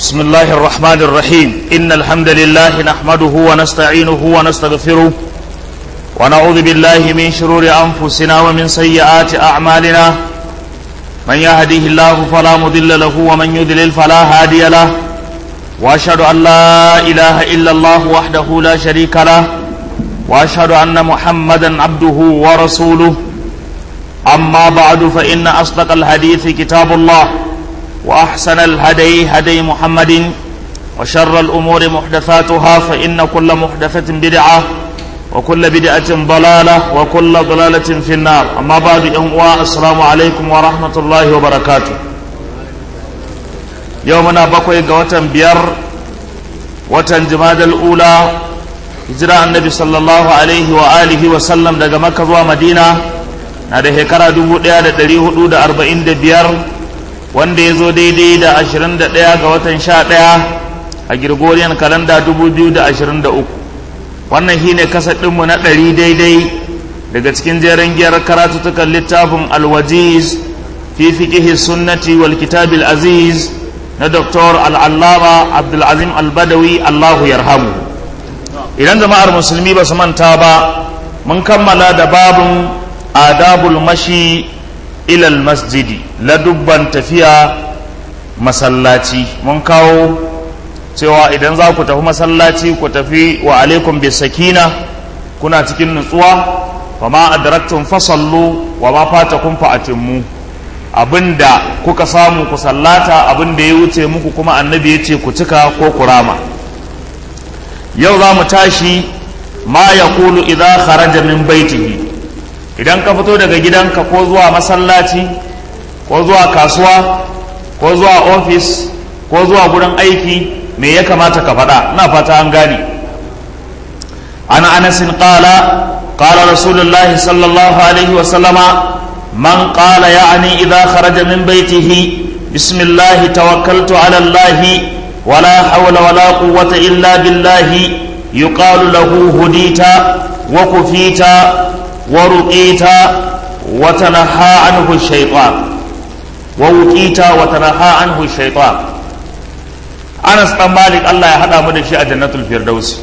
بسم الله الرحمن الرحيم إن الحمد لله نحمده ونستعينه ونستغفره ونعوذ بالله من شرور أنفسنا ومن سيئات أعمالنا من يهديه الله فلا مضل له ومن يضلل فلا هادي له وأشهد أن لا إله إلا الله وحده لا شريك له وأشهد أن محمدا عبده ورسوله أما بعد فإن أصدق الحديث كتاب الله وأحسن الهدي هدي محمد وشر الأمور محدثاتها فإن كل محدثة بدعة وكل بدعة ضلالة وكل ضلالة في النار أما بعد أمواء السلام عليكم ورحمة الله وبركاته يومنا بقوي قوة بير وتن جماد الأولى هجرة النبي صلى الله عليه وآله وسلم daga Makka zuwa Madina na da shekara 1445 wanda ya zo daidai da 21 ga watan 11 a Gregorian kalanda 2023 wannan shi ne kasadinmu na ɗari daidai daga cikin jeren giyar karatutukan littafin alwajiz fi fiƙihi sunnati wal kitabil aziz na Dr. al'allama abdulazim albadawi allahu yarhamu idan jama'ar musulmi ba su manta ba mun kammala da babin adabul mashi ilal masjidi ladubban tafiya masallaci mun kawo cewa idan za ku tafi masallaci ku tafi wa alaikum bis sakina kuna cikin nutsuwa wa ma adraktum fasallu wa ma fatakum fa atimmu abinda kuka samu ku sallata abinda ya wuce muku kuma annabi ya ce ku cika ko ku rama yau za mu tashi ma yaqulu idza kharaja min baitihi idan ka fito daga gidanka ko zuwa masallaci ko zuwa kasuwa ko zuwa ofis ko zuwa gurin aiki me ya kamata ka faɗa na fata an gane ana anasin qala qala rasulullahi sallallahu alaihi wa sallama man qala ya'ni idha kharaja min baitihi bismillah tawakkaltu ala allah wala hawla wala quwwata illa billah yuqalu lahu hudita wa kufita ورقيت وتنهى عنه الشيطان ووقيت وتنهى عنه الشيطان Anas dan Malik Allah ya hada mu da shi a Jannatul Firdaus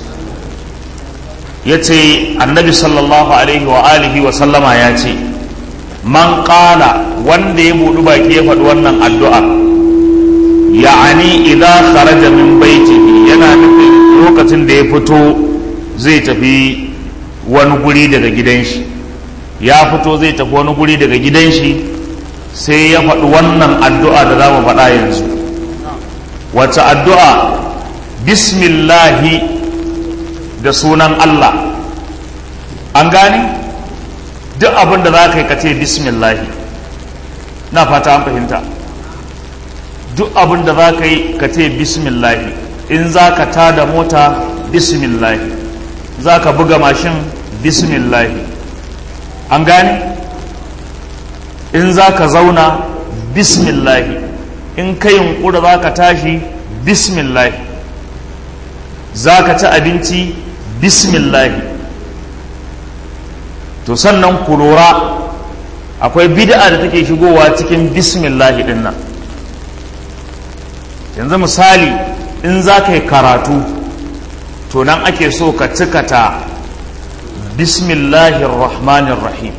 yace Annabi sallallahu alaihi wa alihi wa sallama ya ce man qala wanda ya budu baki ya faɗi wannan addu'a ya'ani idza kharaja min baitihi yana nufin lokacin da ya fito zai tafi wani guri daga gidan shi ya fito zai tafi wani guri daga gidan shi sai ya faɗi wannan addu'a da za mu faɗa yanzu wacce addu'a bismillahi da sunan Allah an gani duk abin da za ka yi ka ce bismillahi na fata an fahimta duk abin da za ka yi ka ce bismillahi in za ka tada mota bismillahi za ka buga mashin bismillahi an gane in za ka zauna bismillahi in ka yunkura za ka tashi bismillahi za ka ci abinci bismillahi to sannan ku lura akwai bid'a da take shigowa cikin bismillahi din nan yanzu misali in za ka yi karatu to nan ake so ka cikata bismillahir rahmanir rahim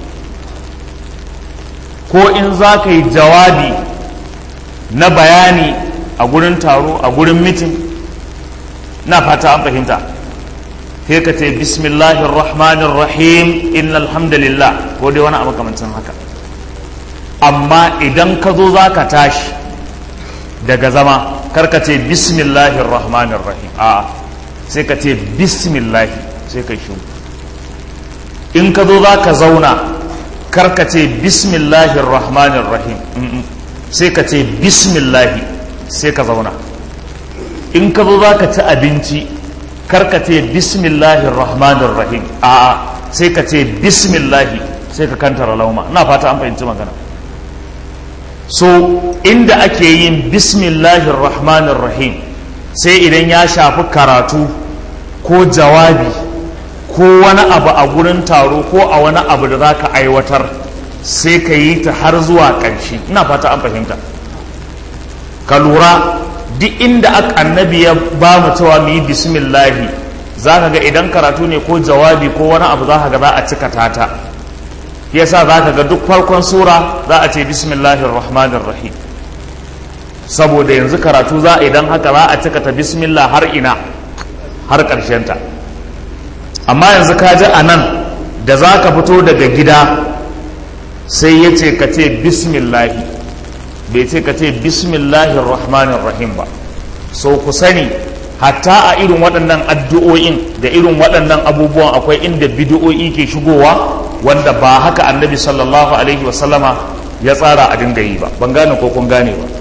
ko in za ka yi jawabi na bayani a gurin taro a gurin mitin na fata an fahimta sai ka ce bismillahir rahmanir rahim innal hamdalillah ko dai wani abu kamancin haka amma idan ka zo za ka tashi daga zama karka ce bismillahir rahmanir rahim a'a sai ka ce bismillahi sai ka shi in ka zo za ka zauna karka ce bismillahir rahmanir rahim sai ka ce bismillahi sai ka zauna in ka zo za ka ci abinci karka ce bismillahir rahmanir rahim a'a sai ka ce bismillahi sai ka kantara lauma ina fata an fahimci magana so inda ake yin bismillahir rahmanir rahim sai idan ya shafi karatu ko jawabi ko wani abu a gurin taro ko a wani abu da za ka aiwatar sai ka yi ta har zuwa ƙarshe ina fata an fahimta ka lura duk inda annabi ya ba mu cewa mu yi bismillahi za ka ga idan karatu ne ko jawabi ko wani abu za ka ga za a cika tata yasa za ka ga duk farkon sura za a ce bismillahir rahmanir rahim saboda yanzu karatu za a idan haka za a cika ta bismillah har ina har ta amma yanzu ka ji a nan da za ka fito daga gida sai ya ce ka ce bismillahi bai ce ka ce bismillahir rahmanir rahim ba so ku sani hatta a irin waɗannan addu'o'in da irin waɗannan abubuwan akwai inda bidi'o'i ke shigowa wanda ba haka annabi sallallahu alaihi wasallama ya tsara a dinga yi ba ban gane ko kun gane ba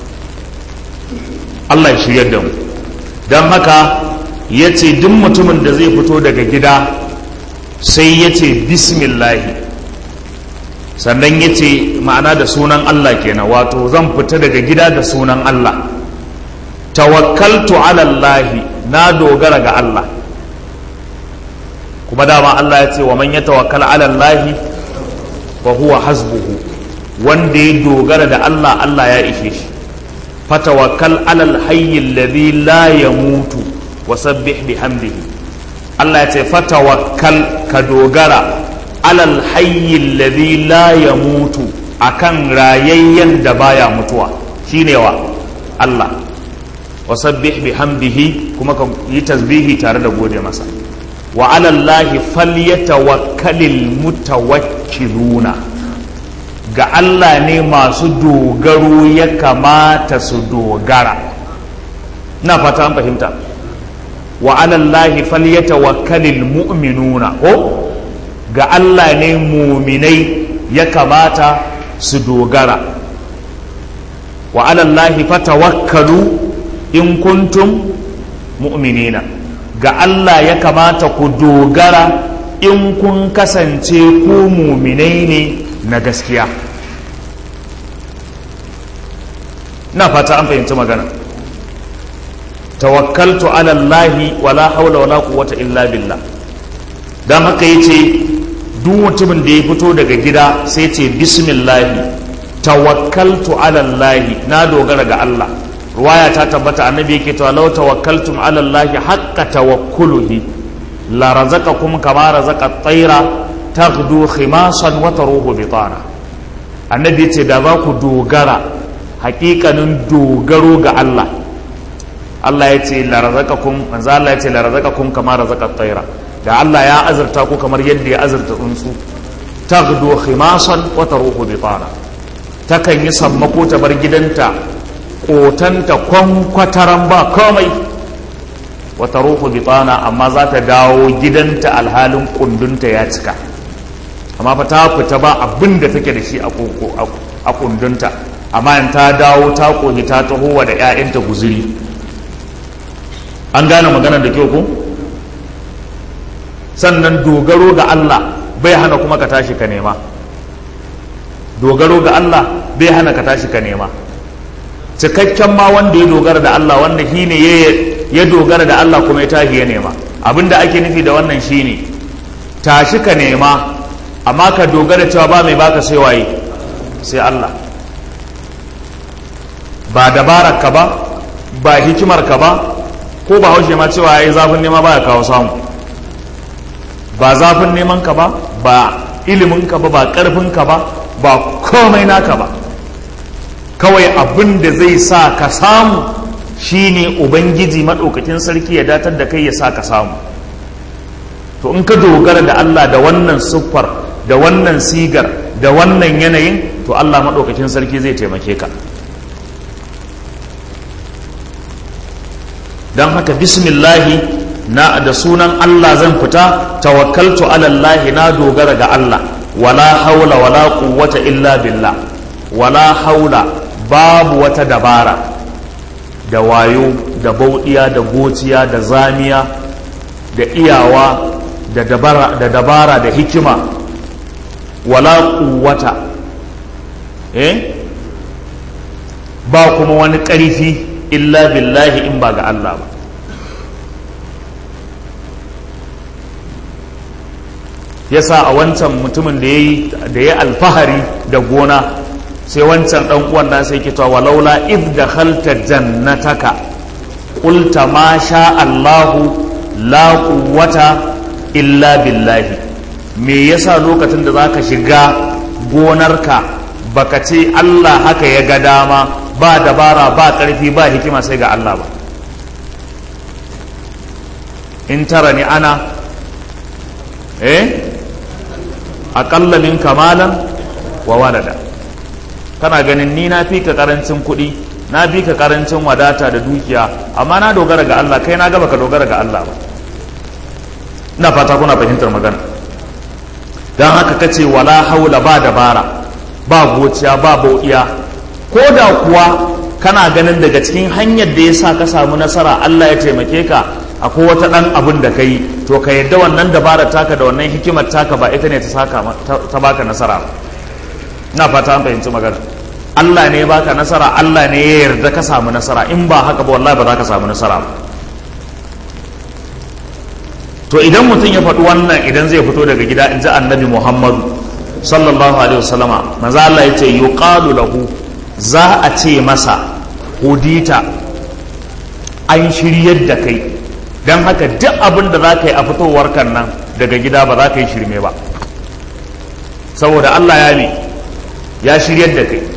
Allah ya shiryar da mu don haka ya ce duk mutumin da zai fito daga gida sai ya ce bismillahi sannan ya ce ma'ana da sunan Allah kenan wato zan fita daga gida da sunan Allah tawakkaltu alallahi na dogara ga Allah kuma dama Allah ya ce wa man ya tawakkal alallahi wa huwa hasbuhu wanda ya dogara da Allah Allah ya ishe shi fatawakkal alal hayyi alladhi la yamutu wa sabbih bihamdihi Allah ya ce fatawakkal ka dogara alal hayyi alladhi la yamutu akan rayayyen da baya mutuwa shine wa Allah wa sabbih bihamdihi kuma ka yi tasbihi tare da gode masa wa alallahi falyatawakkalil mutawakkiluna ga Allah ne masu dogaro ya kamata su dogara na fata an fahimta wa alallahi falyatawakkalil mu'minuna ko ga Allah ne muminai ya kamata su dogara wa alallahi fatawakkalu in kuntum mu'minina ga Allah ya kamata ku dogara in kun kasance ku muminai ne na gaskiya na fata an fahimci magana tawakkaltu ala Allahi wala haula wala quwwata illa billah dan haka yace duk mutumin da ya fito daga gida sai ce bismillah tawakkaltu ala Allahi na dogara ga Allah ruwaya ta tabbata annabi yake cewa law tawakkaltum ala Allahi haqqa tawakkuluhi la razaqakum kama razaqa at-tayra taghdu khimasan wa taruhu bitana annabi yace da za ku dogara hakikanin dogaro ga Allah Allah ya ce larazakakum manzo Allah ya ce larazakakum kama razaqat tayra da Allah ya azurta ku kamar yadda ya azurta tsuntsu taghdu khimasan wa taruhu bitana takan yi sammako ta bar gidanta kotanta kwankwataran ba komai wa taruhu bitana amma za ta dawo gidanta alhalin kundunta ya cika amma fa ta fita ba abin da take da shi a kundunta amma in ta dawo ta koyi ta tahowa da 'ya'yanta guzuri an gane maganar da kyau ko sannan dogaro ga Allah bai hana kuma ka tashi ka nema dogaro ga Allah bai hana ka tashi ka nema cikakken ma wanda ya dogara da Allah wanda shi ne ya dogara da Allah kuma ya tashi ya nema abinda ake nufi da wannan shine tashi ka nema amma ka dogara cewa ba mai baka sai waye sai Allah ba dabarar ka ba ba hikimar ka ba ko ba haushe ma cewa yayi zafin nema baya kawo samu ba zafin neman ka ba ba ilimin ka ba ba karfin ka ba ba komai naka ba kawai abin da zai sa ka samu shine ubangiji maɗaukakin sarki ya datar da kai ya sa ka samu to in ka dogara da Allah da wannan siffar da wannan sigar da wannan yanayin to Allah maɗaukakin sarki zai taimake ka don haka bismillahi na da sunan Allah zan fita tawakkaltu alallahi na dogara ga Allah wala haula wala quwwata illa billah wala haula babu wata dabara da wayo da bauɗiya da gociya da zamiya da iyawa da dabara da, dabara da hikima wala quwwata eh ba kuma wani ƙarfi illa billahi in ba ga Allah ba yasa a wancan mutumin da ya alfahari da gona sai wancan dan uwan na sai ke cewa walaula id dakhalta jannataka qulta ma sha Allahu la quwwata illa billahi me yasa lokacin da zaka shiga gonarka baka ce Allah haka ya ga dama ba dabara ba karfi ba hikima sai ga Allah ba in tara ni ana eh aƙalla min kamalan wa walada kana ganin ni na fi ka karancin kuɗi na fi ka karancin wadata da dukiya amma na dogara ga Allah kai na gaba ka dogara ga Allah ba ina fata kuna fahimtar magana don haka kace wala haula ba dabara ba gociya ba bau'iya ko da kuwa kana ganin daga cikin hanyar da ya sa ka samu nasara Allah ya taimake ka akwai wata ɗan abin da ka yi to ka yadda wannan dabarar taka da wannan hikimar taka ba ita ne ta saka ta baka nasara ba ina fata an fahimci magana Allah ne ya baka nasara Allah ne ya yarda ka samu nasara in ba haka ba wallahi ba za ka samu nasara ba to idan mutum ya faɗi wannan idan zai fito daga gida in ji annabi Muhammadu sallallahu alaihi wasallama manzo Allah ya ce yuqalu lahu za a ce masa hudita an shiryar da kai don haka duk abin da za ka yi a fitowar kan nan daga gida ba za ka yi shirme ba saboda Allah ya ne ya shiryar da kai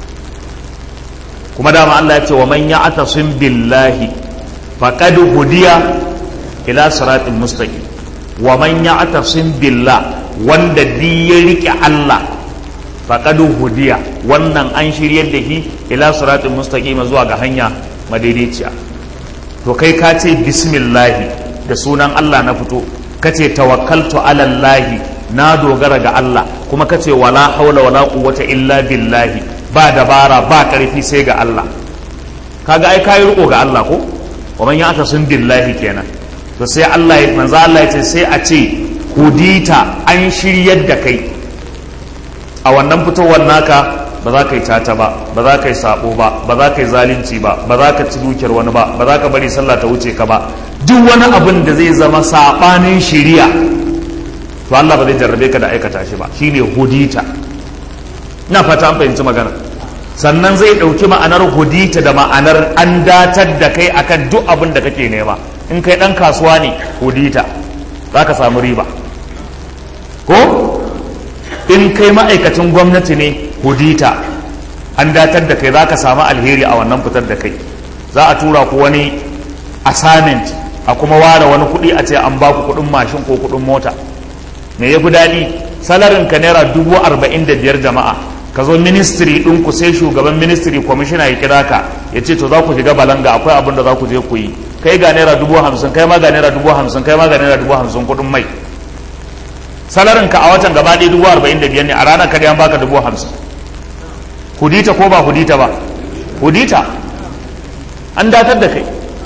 kuma dama Allah ya ce wa man ya'tasim billahi faqad hudiya ila siratin mustaqim wa man ya'tasim billah wanda di ya rike Allah faqad hudiya wannan an shiryar da shi ila siratin mustaqim zuwa ga hanya madaidaiciya to kai ka ce bismillahi da sunan Allah na fito ka ce tawakkaltu alallahi na dogara ga Allah kuma ka ce wala haula wala quwwata illa billahi ba dabara ba karfi sai ga Allah kaga ai kai riko ga Allah ko wa man ya'ta sun billahi kenan to sai Allah ya manzo Allah ya ce sai a ce hudita an shiryar da kai a wannan fitowar naka ba za ka yi tata ba ba za ka yi sabo ba ba za ka yi zalunci ba ba za ka ci dukiyar wani ba ba za ka bari sallah ta wuce ka ba duk wani abin da zai zama sabanin shiriya to Allah ba zai jarrabe ka da aikata shi ba shine hudita ina fata an fahimci magana sannan zai ɗauki ma'anar hudita da ma'anar an datar da kai akan duk abin da kake nema in kai ɗan kasuwa ne hudita za ka samu riba ko in kai ma'aikacin gwamnati ne hudita an datar da kai za ka samu alheri a wannan fitar da kai za a tura ku wani assignment a kuma ware wani kuɗi a ce an ba ku kuɗin mashin ko kuɗin mota me ya fi daɗi salarin ka naira dubu arba'in da biyar jama'a ka zo ministry ɗin ku sai shugaban ministry kwamishina ya kira ka ya ce to za ku shiga balanga akwai abin da za ku je ku yi kai ga naira dubu hamsin kai ma ga naira dubu hamsin kai ma ga naira dubu hamsin kuɗin mai salarin ka a watan gaba ɗaya dubu arba'in da biyar ne a ranar ka an baka dubu hamsin hudita ko ba hudita ba hudita an datar da kai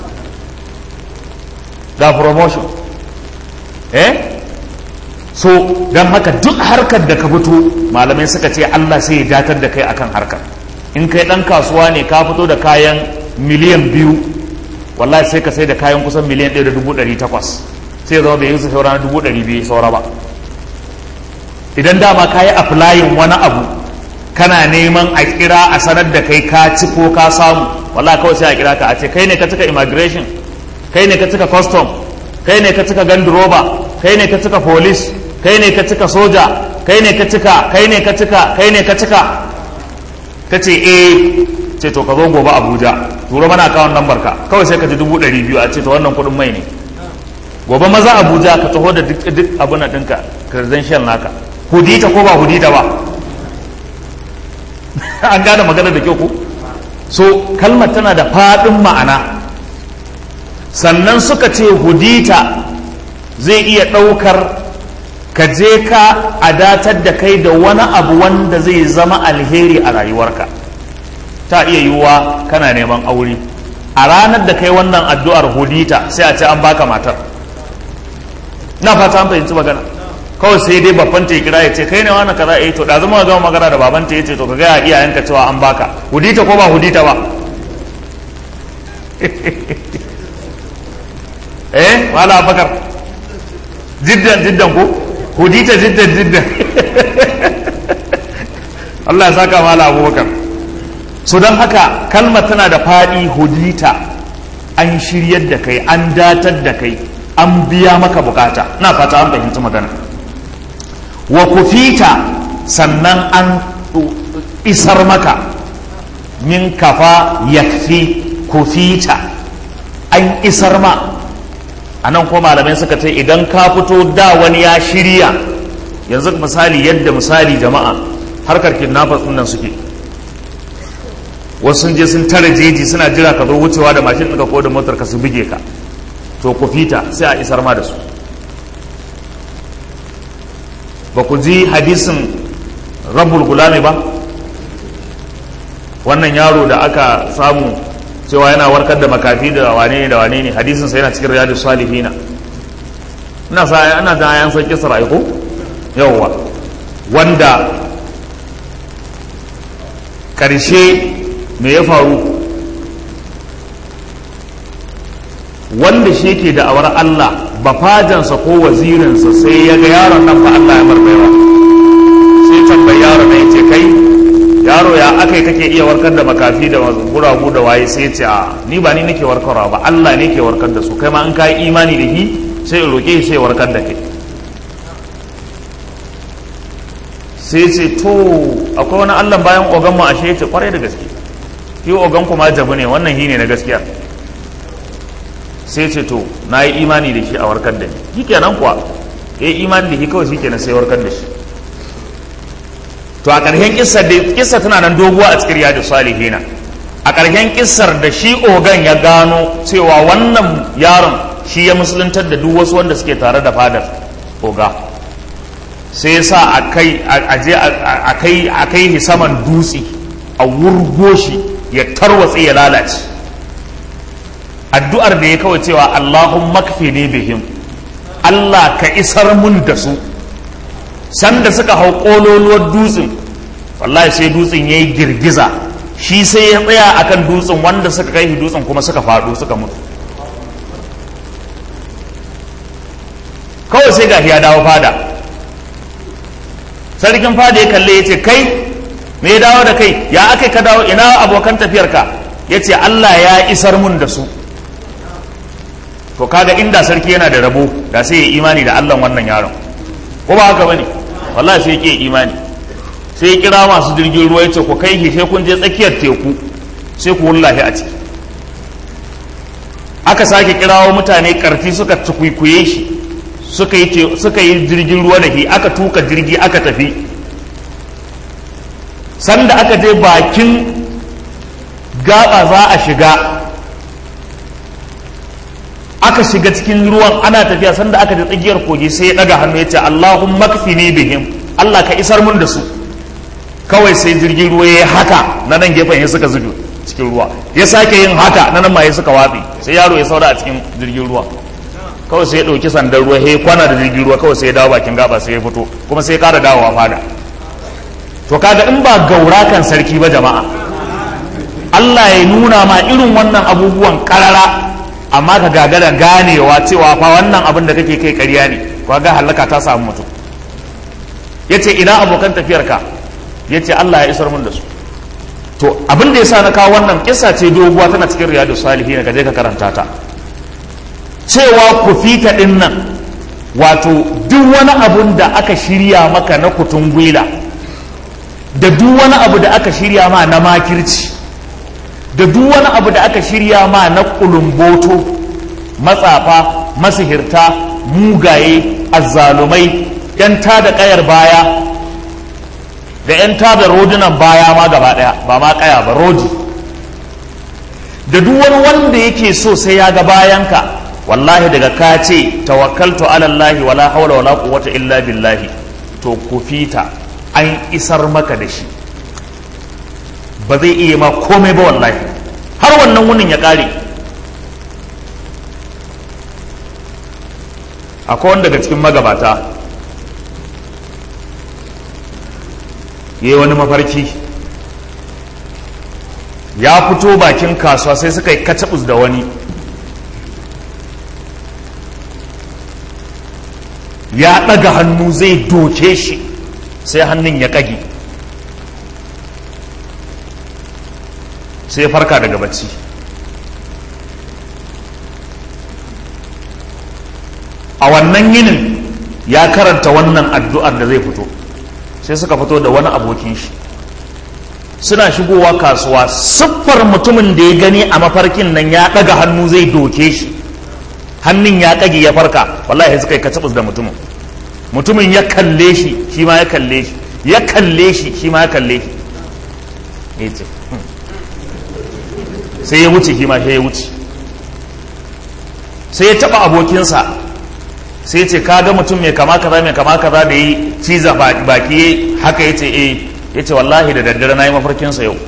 ga promotion eh so don haka duk harkar da ka fito malamai suka ce Allah sai ya datar da kai akan harkar in kai dan kasuwa ne ka fito da kayan miliyan biyu wallahi sai ka sai da kayan kusan miliyan ɗaya da dubu ɗari takwas sai zama bai yi su saura na dubu ɗari biyu saura ba idan dama ka yi aflayin wani abu kana neman a kira a sanar da kai ka ci ko ka samu wallahi kawai sai a kira ka a ce kai ne ka cika immigration kai ne ka cika custom kai ne ka cika ganduroba kai ne ka cika police kai ne ka cika soja kai ne ka cika kai ne ka cika kai ne ka cika ka ce eh ce to ka zo gobe abuja turo mana akawun lambar ka kawai sai ka ji dubu ɗari biyu a ce to wannan kuɗin mai ne gobe maza abuja ka taho da duk abin na ɗinka credential naka hudita ko ba hudita ba an gane magana da kyau ko so kalmar tana da faɗin ma'ana sannan suka ce hudita zai iya ɗaukar ka je ka adatar da kai da wani abu wanda zai zama alheri a rayuwarka ta iya yiwuwa kana neman aure a ranar da kai wannan addu'ar hudita sai a ce an baka matar na fata an fahimci magana kawai sai dai babban ta kira ya ce kai ne wani kaza eh to da zama gama magana da baban ta yace to ka gaya iyayenka cewa an baka hudita ko ba hudita ba eh wala bakar jiddan jiddan ko hudita jiddan jiddan Allah ya saka mala abubakar so don haka kalmar tana da faɗi hudita an shiryar da kai an datar da kai an biya maka bukata na fata an fahimci magana wa kufita sannan an isar maka min kafa yakfi kufita an isar ma a nan ko malamai suka ce idan ka fito da wani ya shirya yanzu misali yadda misali jama'a harkar kidnappers nan suke wasu sun je sun tare jeji suna jira ka zo wucewa da mashin ɗinka ko da motar ka su buge ka to ku fita sai a isar ma da su ba ku ji hadisin rabbul gulami ba wannan yaro da aka samu cewa yana warkar da makafi da wane ne da wane ne hadisin sa yana cikin riyadu salihina ina sa ana da ayan san kisra ko yawwa wanda karshe me ya faru wanda shi yake da awar Allah bafajansa ko wazirinsa sai ya ga yaron nan fa Allah ya marbaiwa sai tambayi yaron nan yace kai yaro ya akai kake iya warkar da makafi da guragu da waye sai ce a ni ba ni nake warkarwa ba Allah ne ke warkar da su kai ma an kai imani da shi sai in roke sai warkar da kai sai ce to akwai wani Allah bayan ogan mu ashe yace kwarai da gaske shi ogan kuma jabu ne wannan shi ne na gaskiya sai ce to na yi imani da shi a warkar da ni shi kenan kuwa ya yi imani da shi kawai shi kenan sai warkar da shi to a ƙarshen kissar da kissa tana nan doguwa a cikin riyadu salihina a ƙarshen kissar da shi ogan ya gano cewa wannan yaron shi ya musuluntar da duk wasu wanda suke tare da fadar oga sai ya sa a kai saman dutse a wurgo shi ya tarwatse ya lalace addu'ar da ya kawai cewa Allahun makfi ne bihim Allah ka isar mun da su sanda suka hau ƙololuwar dutsen wallahi sai dutsen ya yi girgiza shi sai ya tsaya akan dutsen wanda suka kai shi dutsen kuma suka faɗo suka mutu kawai sai gashi ya dawo fada sarkin fada ya kalle ya ce kai me ya dawo da kai ya aka ka dawo ina abokan tafiyarka ya ce Allah ya isar mun da su to kaga inda sarki yana da rabo da sai ya imani da Allah wannan yaron ko ba haka bane wallahi sai ya imani sai ya kira masu jirgin ruwa ya ce ku kai shi sai kun je tsakiyar teku sai ku wullahi a ciki aka sake kirawo mutane karfi suka tukuikuye shi suka yi suka yi jirgin ruwa da shi aka tuka jirgi aka tafi sanda aka je bakin gaba za a shiga aka shiga cikin ruwan ana tafiya sanda aka je tsakiyar kogi sai ya daga hannu ya ce Allahun makfini bihim Allah ka isar mun da su kawai sai jirgin ruwa ya haka na nan gefen ya suka zubi cikin ruwa ya sake yin haka na nan ma ya suka watsi sai yaro ya saura a cikin jirgin ruwa kawai sai ya ɗauki sandan ruwa ya kwana da jirgin ruwa kawai sai ya dawo bakin gaba sai ya fito kuma sai ya ƙara dawowa fada to kaga in ba gaura kan sarki ba jama'a Allah ya nuna ma irin wannan abubuwan karara amma ka gagara ganewa cewa fa wannan abin da kake kai ƙarya ne kaga halaka ta samu mutum yace ina abokan tafiyarka yace Allah ya isar mun da su to abin da yasa na kawo wannan kissa ce doguwa tana cikin riyadu salihin ka je ka karanta ta cewa ku fita din nan wato duk wani abun da aka shirya maka na kutun gwila da duk wani abu da aka shirya ma na makirci da duk wani abu da aka shirya ma na kulumboto matsafa masihirta mugaye azzalumai yan tada kayar baya da yan tada rodunan baya ma gaba daya ba ma kaya ba rodi da duk wani wanda yake so sai ya ga bayanka wallahi daga ka ce tawakkaltu ala Allah wala hawla wala quwwata illa billahi to ku fita an isar maka da shi ba zai iya ma komai ba wallahi har wannan wunin ya kare akwai wanda daga cikin magabata ya yi wani mafarki ya fito bakin kasuwa sai suka yi kacabus da wani ya ɗaga hannu zai doke shi sai hannun ya ƙage sai ya farka daga bacci a wannan yinin ya karanta wannan addu'ar da zai fito sai suka fito da wani abokin shi suna shigowa kasuwa siffar mutumin da ya gani a mafarkin nan ya ɗaga hannu zai doke shi hannun ya ƙage ya farka wallahi suka yi kacibus da mutumin mutumin ya kalle shi shi ma ya kalle shi ya kalle shi shi ma ya kalle shi ya ce sai ya wuce shi ma sai ya wuce sai ya taɓa abokinsa sai ce ka ga mutum mai kama kaza mai kama kaza da yi ciza baki haka ya ce eh ya ce wallahi da daddare na yi mafarkinsa yau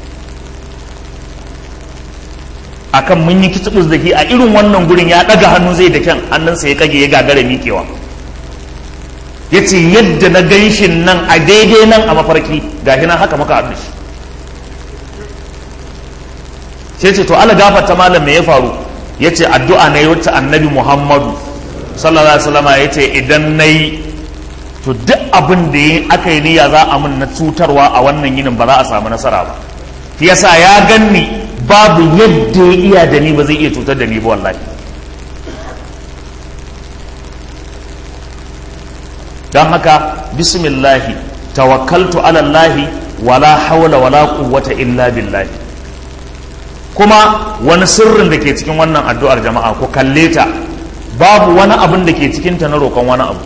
akan mun yi kitubus da ke a irin wannan gurin ya ɗaga hannu zai da kyan hannunsa ya kage ya gagara miƙewa ya ce yadda na ganshin nan a daidai nan a mafarki ga nan haka maka haɗu shi sai ce to ala gafarta malam me ya faru ya ce addu'a na yi wacce annabi muhammadu sallallahu alaihi wasallama ya ce idan na yi to duk abin da yi aka yi niyya za a mun na cutarwa a wannan yinin ba za a samu nasara ba yasa ya ganni babu yadda ya iya da ni ba zai iya cutar da ni ba wallahi don haka bismillahi tawakkaltu ala Allahi wala hawla wala quwwata illa billahi kuma wani sirrin da ke cikin wannan addu'ar jama'a ku kalle ta babu wani abin da ke cikin ta na roƙon wani abu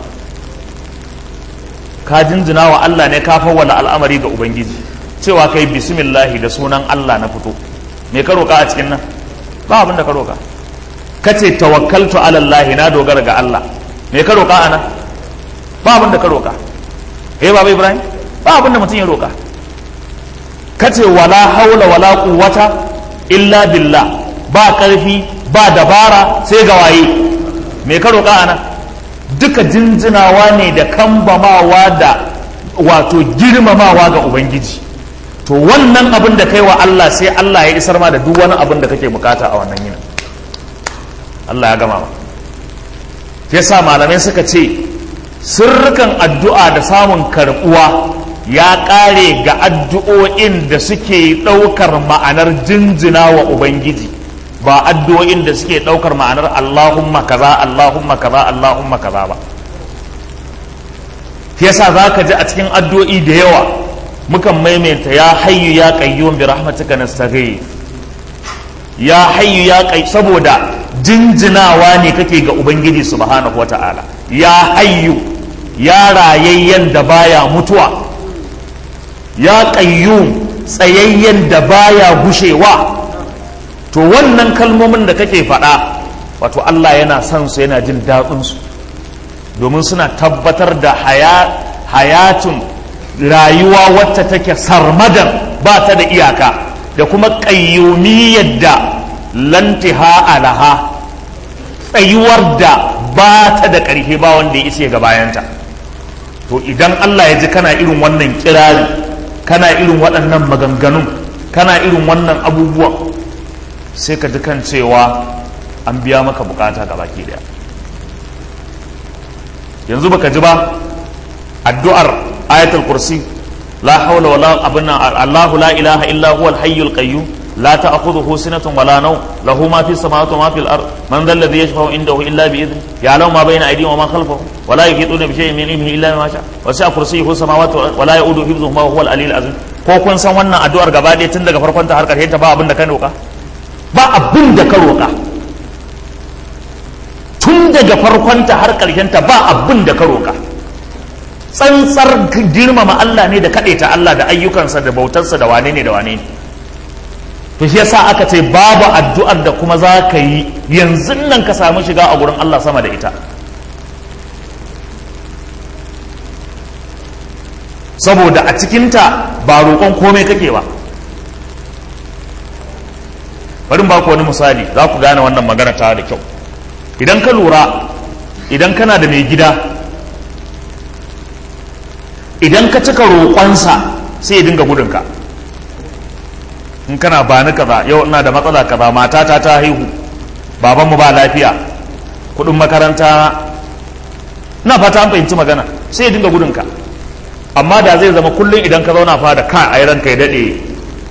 ka jinjina wa Allah ne ka fawwala al'amari ga ubangiji cewa kai bismillahi da sunan Allah na fito me ka roƙa a cikin nan ba abin da ka roƙa kace tawakkaltu ala Allah na dogara ga Allah me ka roƙa ana ba abin da ka roƙa eh baba Ibrahim ba abin da mutum ya roƙa kace wala haula wala quwwata illa billah ba karfi ba dabara sai ga waye me ka roƙa ana duka jinjinawa ne da kambamawa da wato girmamawa ga ubangiji to wannan abin da kai wa Allah sai Allah ya isar ma da duk wani abin da kake bukata a wannan yinin Allah ya gama ya sa malamai suka ce sirrukan addu'a da samun karbuwa ya ƙare ga addu'o'in da suke ɗaukar ma'anar jinjina wa ubangiji ba addu'o'in da suke ɗaukar ma'anar Allahumma kaza Allahumma kaza Allahumma kaza ba yasa za ka ji a cikin addu'o'i da yawa mukan maimaita ya hayyu ya qayyum bi rahmatika nastaghith ya hayyu ya kai saboda jinjinawa ne kake ga ubangiji subhanahu wata'ala ya hayyu ya rayayyen da baya mutuwa ya qayyum tsayayyen da baya gushewa to wannan kalmomin da kake faɗa wato Allah yana son su yana jin daɗin su domin suna tabbatar da hayatun rayuwa wacce take sarmadan ba ta da iyaka da kuma ƙayyumiyyar da lantiha alaha tsayuwar da ba ta da ƙarfi ba wanda ya isa ga bayanta to idan Allah ya ji kana irin wannan kirari kana irin waɗannan maganganun kana irin wannan abubuwan sai ka ji kan cewa an biya maka bukata ga baki daya yanzu baka ji ba addu'ar ayatul kursi la hawla wala abuna Allahu la ilaha illa huwa al-hayyul qayyum la ta'khudhuhu sinatun wala nawm lahu ma fis samawati wa ma fil ard man dhal ladhi yashfa'u indahu illa bi idhni ya'lamu ma bayna aydihim wa ma khalfahum wa la yuhituna bi shay'in min ilmihi illa bima sha'a wa sa'a kursiyyuhu samawati wa la ya'uduhu hifdhuhuma wa huwa al-aliyyul azim ko kun san wannan addu'ar gaba ɗaya tun daga farkon ta har ƙarshen ta ba abin da ka roƙa ba abin da ka roƙa tun daga farkonta har ta ba abin da ka roƙa tsantsar girmama Allah ne da kaɗaita Allah da ayyukansa da bautarsa da wane ne da wane ne to shi yasa aka ce babu addu'ar da kuma za ka yi yanzu nan ka samu shiga a gurin Allah sama da ita saboda a cikinta ba roƙon komai kake ba bari ba ku wani misali za ku gane wannan magana ta da kyau idan ka lura idan kana da mai gida idan ka cika roƙonsa sai ya dinga gudunka in kana ba ni kaza yau ina da matsala kaza matata ta haihu babanmu ba lafiya kudin makaranta na fata an fahimci magana sai ya dinga gudunka amma da zai zama kullum idan ka zauna fa da ka a ranka ya daɗe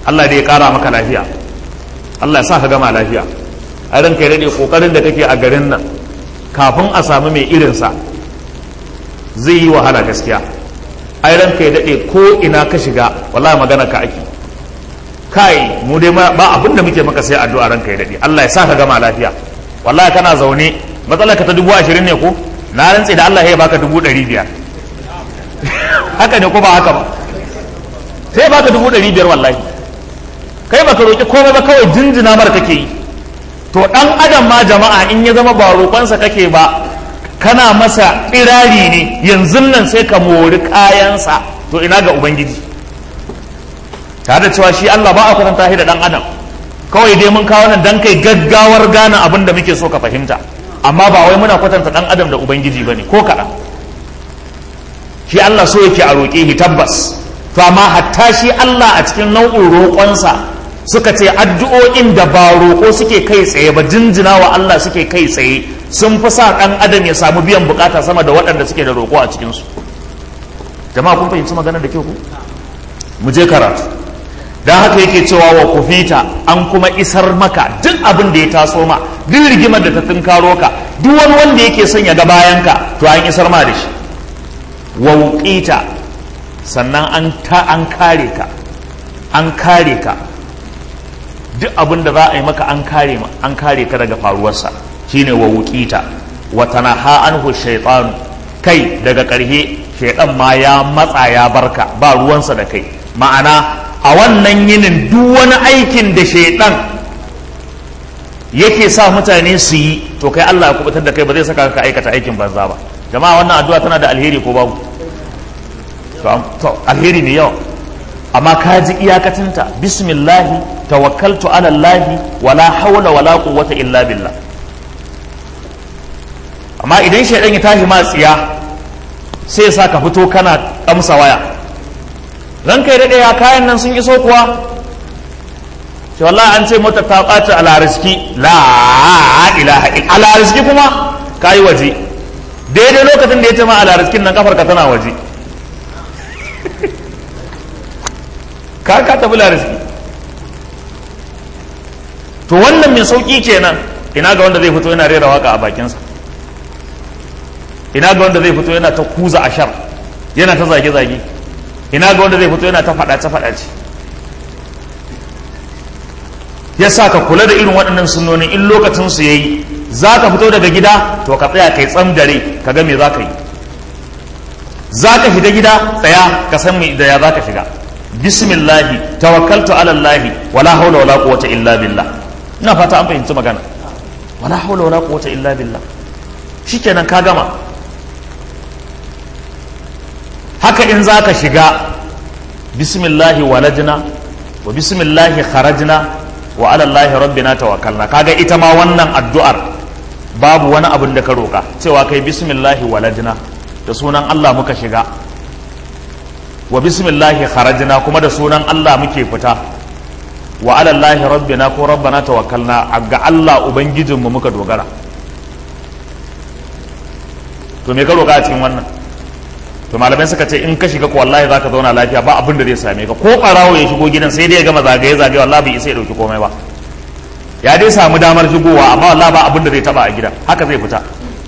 Allah da ya kara maka lafiya Allah ya sa ka gama lafiya a ranka ya daɗe ƙoƙarin da kake a garin nan kafin a samu mai irinsa zai yi wahala gaskiya ai ranka ya daɗe ko ina ka shiga wallahi magana ka ake kai mu dai ba abin da muke maka sai addu'a ranka ya daɗe Allah ya sa ka gama lafiya wallahi kana zaune matsalar ka ta dubu ashirin ne ko na rantse da Allah ya baka dubu ɗari biyar haka ne ko ba haka ba sai baka dubu ɗari biyar wallahi kai baka roƙi komai ba kawai jinjina mara kake yi to ɗan adam ma jama'a in ya zama ba roƙonsa kake ba kana masa ƙirari ne yanzu nan sai ka mori kayansa to ina ga ubangiji tare da cewa shi Allah ba a kwatanta shi da ɗan adam kawai dai mun kawo nan dan kai gaggawar gane abin da muke so ka fahimta amma ba wai muna kwatanta ɗan adam da ubangiji ba ne ko kaɗan shi Allah so yake a roƙe shi tabbas to amma hatta shi Allah a cikin nau'in roƙonsa suka ce addu'o'in da ba roƙo suke kai tsaye ba jinjina wa Allah suke kai tsaye sun fi sa ɗan adam ya samu biyan bukata sama da waɗanda suke da roƙo a cikinsu jama'a kun fahimci maganar da ke ku mu je karatu don haka yake cewa wa kufita an kuma isar maka duk abin da ya taso ma duk rigimar da ta tunkaro ka duk wani wanda yake son ya ga bayanka to an isar ma da shi wa wuƙita sannan an ta an kare ka an kare ka duk abin da za a yi maka an kare an kare ka daga faruwarsa shine wa wuƙita wa tanaha anhu shaytan kai daga ƙarhe shaytan ma ya matsa ya barka ba ruwansa da kai ma'ana a wannan yinin duk wani aikin da shaytan yake sa mutane su yi to kai Allah ya kubutar da kai ba zai saka ka aikata aikin banza ba jama'a wannan addu'a tana da alheri ko babu to alheri ne yawa amma ka ji iyakacinta bismillahi tawakkaltu ala allahi wala hawla wala quwwata illa billah amma idan shaidan ya tashi ma tsiya sai sa ka fito kana amsa waya ran kai daɗe ya kayan nan sun iso kuwa shi wallahi an ce mota ta ɓaci a lariski la ilaha a lariski kuma ka yi waje daidai lokacin da ya ce ma a lariskin nan kafar ka tana waje ka ka tafi lariski to wannan mai sauki kenan ina ga wanda zai fito yana rera waka a bakinsa ina ga wanda zai fito yana ta kuza ashar yana ta zage-zage ina ga wanda zai fito yana ta faɗace-faɗace ya sa ka kula da irin waɗannan sunonin in lokacin su yayi za ka fito daga gida to ka tsaya kai tsam dare ka ga me za ka yi za ka shiga gida tsaya ka san me da ya za ka shiga bismillahi tawakkaltu ala allahi wala haula wala quwwata illa billah ina fata an fahimci magana wala haula wala quwwata illa billah shikenan ka gama haka in za ka shiga bismillahi walajna wa bismillahi kharajna wa ala allahi rabbina tawakkalna kaga ita ma wannan addu'ar babu wani abin da ka roka cewa kai bismillahi walajna da sunan Allah muka shiga wa bismillahi kharajna kuma da sunan Allah muke fita wa ala allahi rabbina ko rabbana tawakkalna ga Allah ubangijinmu muka dogara to me ka roka a cikin wannan to malamai suka ce in ka shiga ko wallahi zaka zauna lafiya ba abin da zai same ka ko barawo ya shigo gidan sai dai ya gama zagaye zagaye wallahi bai isa ya dauki komai ba ya dai samu damar shigowa amma wallahi ba abin da zai taba a gidan haka zai fita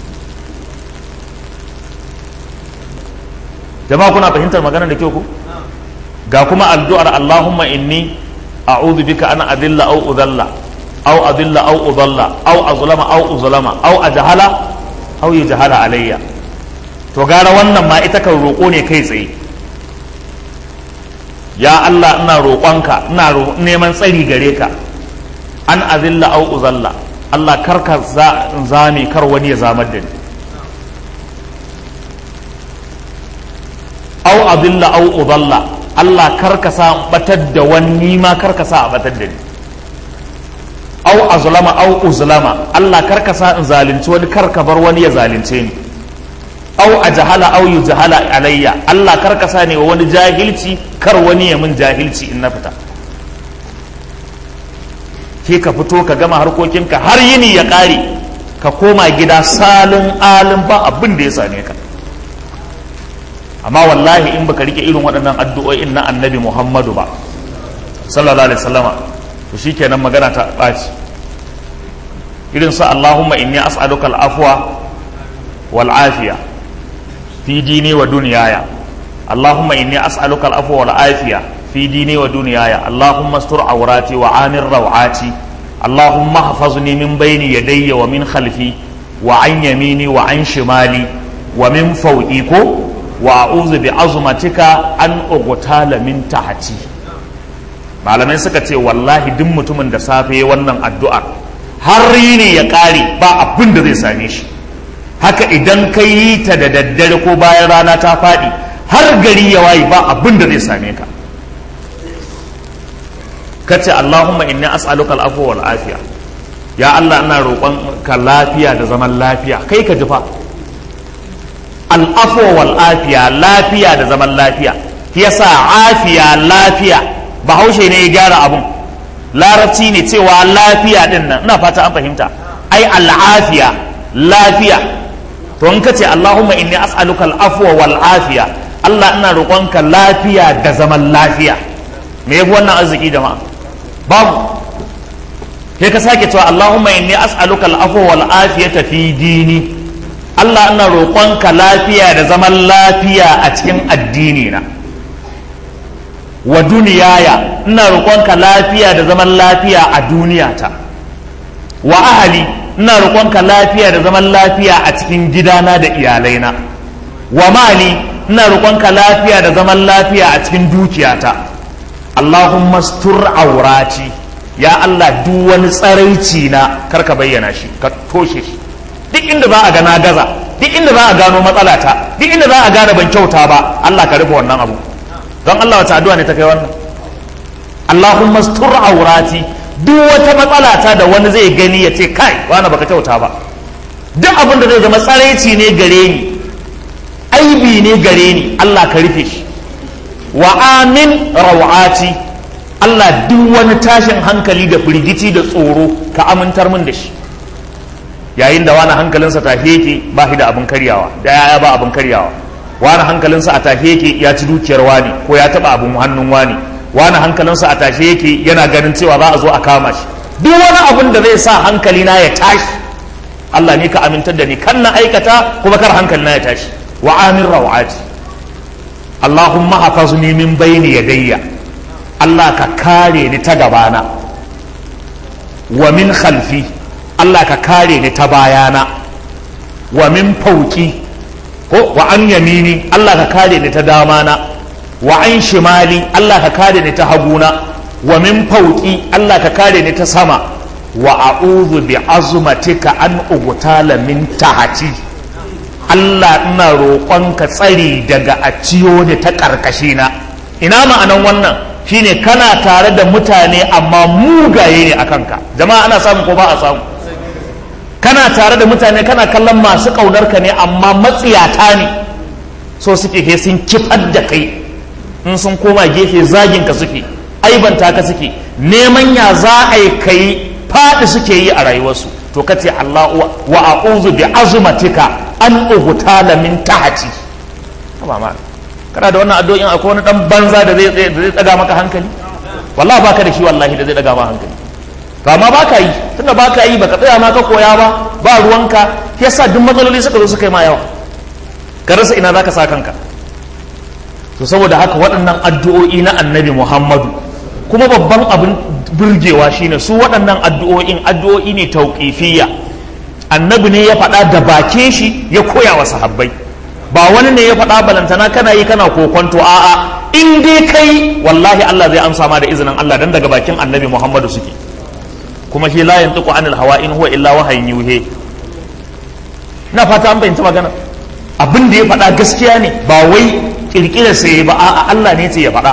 jama'a kuna fahimtar maganar da kyau ku ga kuma addu'ar Allahumma inni a'udhu bika an adilla aw udalla aw adilla aw udalla aw azlama aw uzlama aw ajhala aw yajhala alayya to gara wannan ma ita kan roƙo ne kai tsaye ya Allah ina roƙonka ina neman tsari gare ka an azilla au uzalla Allah kar ka zame kar wani ya zamar da ni au azilla au uzalla Allah kar ka sa batar da wani ma kar ka sa a batar da ni au azlama au uzlama Allah kar ka sa in zalunci wani kar ka bar wani ya zalunce ni au a jahala au yi jahala alayya Allah kar ka sani wa wani jahilci kar wani ya min jahilci in na fita ke ka fito ka gama harkokinka har yini ya ƙare ka koma gida salin alin ba abin da ya same ka amma wallahi in baka rike irin waɗannan addu'o'in na annabi muhammadu ba sallallahu alaihi wasallama to shikenan magana ta ɓaci irin su Allahumma inni as'aluka al-afwa wal afiya fi dini wa dunyaya Allahumma inni as'aluka al-afwa wal afiya fi dini wa dunyaya Allahumma astur awrati wa amir rawati Allahumma hafazuni min bayni yadayya wa min khalfi wa an yamini wa an shimali wa min fawqi ko wa a'udhu bi azmatika an ugtala min tahti malamai suka ce wallahi duk mutumin da safe wannan addu'ar har ne ya kare ba abin da zai same shi haka idan ka yi ta da daddare ko bayan rana ta faɗi har gari ya wayi ba abin da zai same ka ka ce Allahumma inni as'aluka al'afwa wal afiya ya Allah ina roƙon ka lafiya da zaman lafiya kai ka ji fa al'afwa wal afiya lafiya da zaman lafiya yasa afiya lafiya bahaushe ne ya gyara abun larabci ne cewa lafiya din nan ina fata an fahimta ai al'afiya lafiya to in ka ce Allahumma inni as'aluka al'afwa wal afiya Allah ina roƙonka lafiya da zaman lafiya me yafi wannan arziki jama'a babu sai ka sake cewa Allahumma inni as'aluka al'afwa wal afiyata fi dini Allah ina roƙonka lafiya da zaman lafiya a cikin addini na wa duniyaya ina roƙonka lafiya da zaman lafiya a duniyata wa ahali ina roƙonka lafiya da zaman lafiya a cikin gidana da iyalaina wa mali ina roƙonka lafiya da zaman lafiya a cikin dukiyata Allahumma stur aurati ya Allah duk wani tsaraici na karka bayyana shi ka toshe shi duk inda za a ga na gaza duk inda za a gano matsalata duk inda za a gane ban kyauta ba Allah ka rufe wannan abu don Allah wata addu'a ne ta kai wannan Allahumma stur aurati duk wata matsalata da wani zai gani ya ce kai wani baka kyauta ba duk abin da zai zama tsaraici ne gare ni aibi ne gare ni Allah ka rufe shi wa amin rawati Allah duk wani tashin hankali da firgici da tsoro ka amintar min da shi yayin da wani hankalinsa tafe yake ba shi da abin karyawa da yaya ba abin karyawa wani hankalinsa a tafe yake ya ci dukiyar wani ko ya taba abin hannun wani wani hankalinsa a tashe yake yana ganin cewa za a zo a kama shi duk wani abin da zai sa hankali na ya tashi Allah ne ka amintar da ni kan na aikata kuma kar hankali na ya tashi wa amin rawati Allahumma hafazni min bayni yadayya Allah ka kare ni ta gabana wa min khalfi Allah ka kare ni ta bayana wa min fauki ko wa an yamini Allah ka kare ni ta damana wa an shimali Allah ka kare ni ta haguna wa min fauki Allah ka kare ni ta sama wa a'udhu bi azmatika an ugtala min tahati Allah ina roƙonka tsari daga a ciyo da ta ƙarƙashi na ina ma'anan wannan shine kana tare da mutane amma mugaye ne a kanka jama'a ana samu ko ba a samu kana tare da mutane kana kallon masu ƙaunarka ne amma matsiyata ne so suke he sun kifar da kai in sun koma gefe zagin ka suke aibanta ka suke neman ya za a yi kai faɗi suke yi a rayuwarsu to ka ce Allah wa a'udhu bi azmatika an ugtala min tahti ba ma kana da wannan addu'o'in akwai wani dan banza da zai da zai daga maka hankali wallahi baka da shi wallahi da zai daga maka hankali to amma baka yi tunda baka yi baka tsaya ma ka koya ba ba ruwanka yasa duk matsaloli suka zo suka yi ma yawa ka rasa ina zaka sa kanka to saboda haka waɗannan addu'o'i na annabi Muhammadu kuma babban abin burgewa shine su waɗannan addu'o'in addu'o'i ne tauƙifiyya annabi ne ya faɗa da bakin shi ya koya wa sahabbai ba wani ne ya faɗa balantana kana yi kana kokonto a'a in dai kai wallahi Allah zai amsa ma da izinin Allah dan daga bakin annabi Muhammadu suke kuma shi la yantiqu anil hawa in huwa illa wahayin yuhe na fata an bayyana magana abin da ya faɗa gaskiya ne ba wai kirkirar sai ba a'a Allah ne ce ya faɗa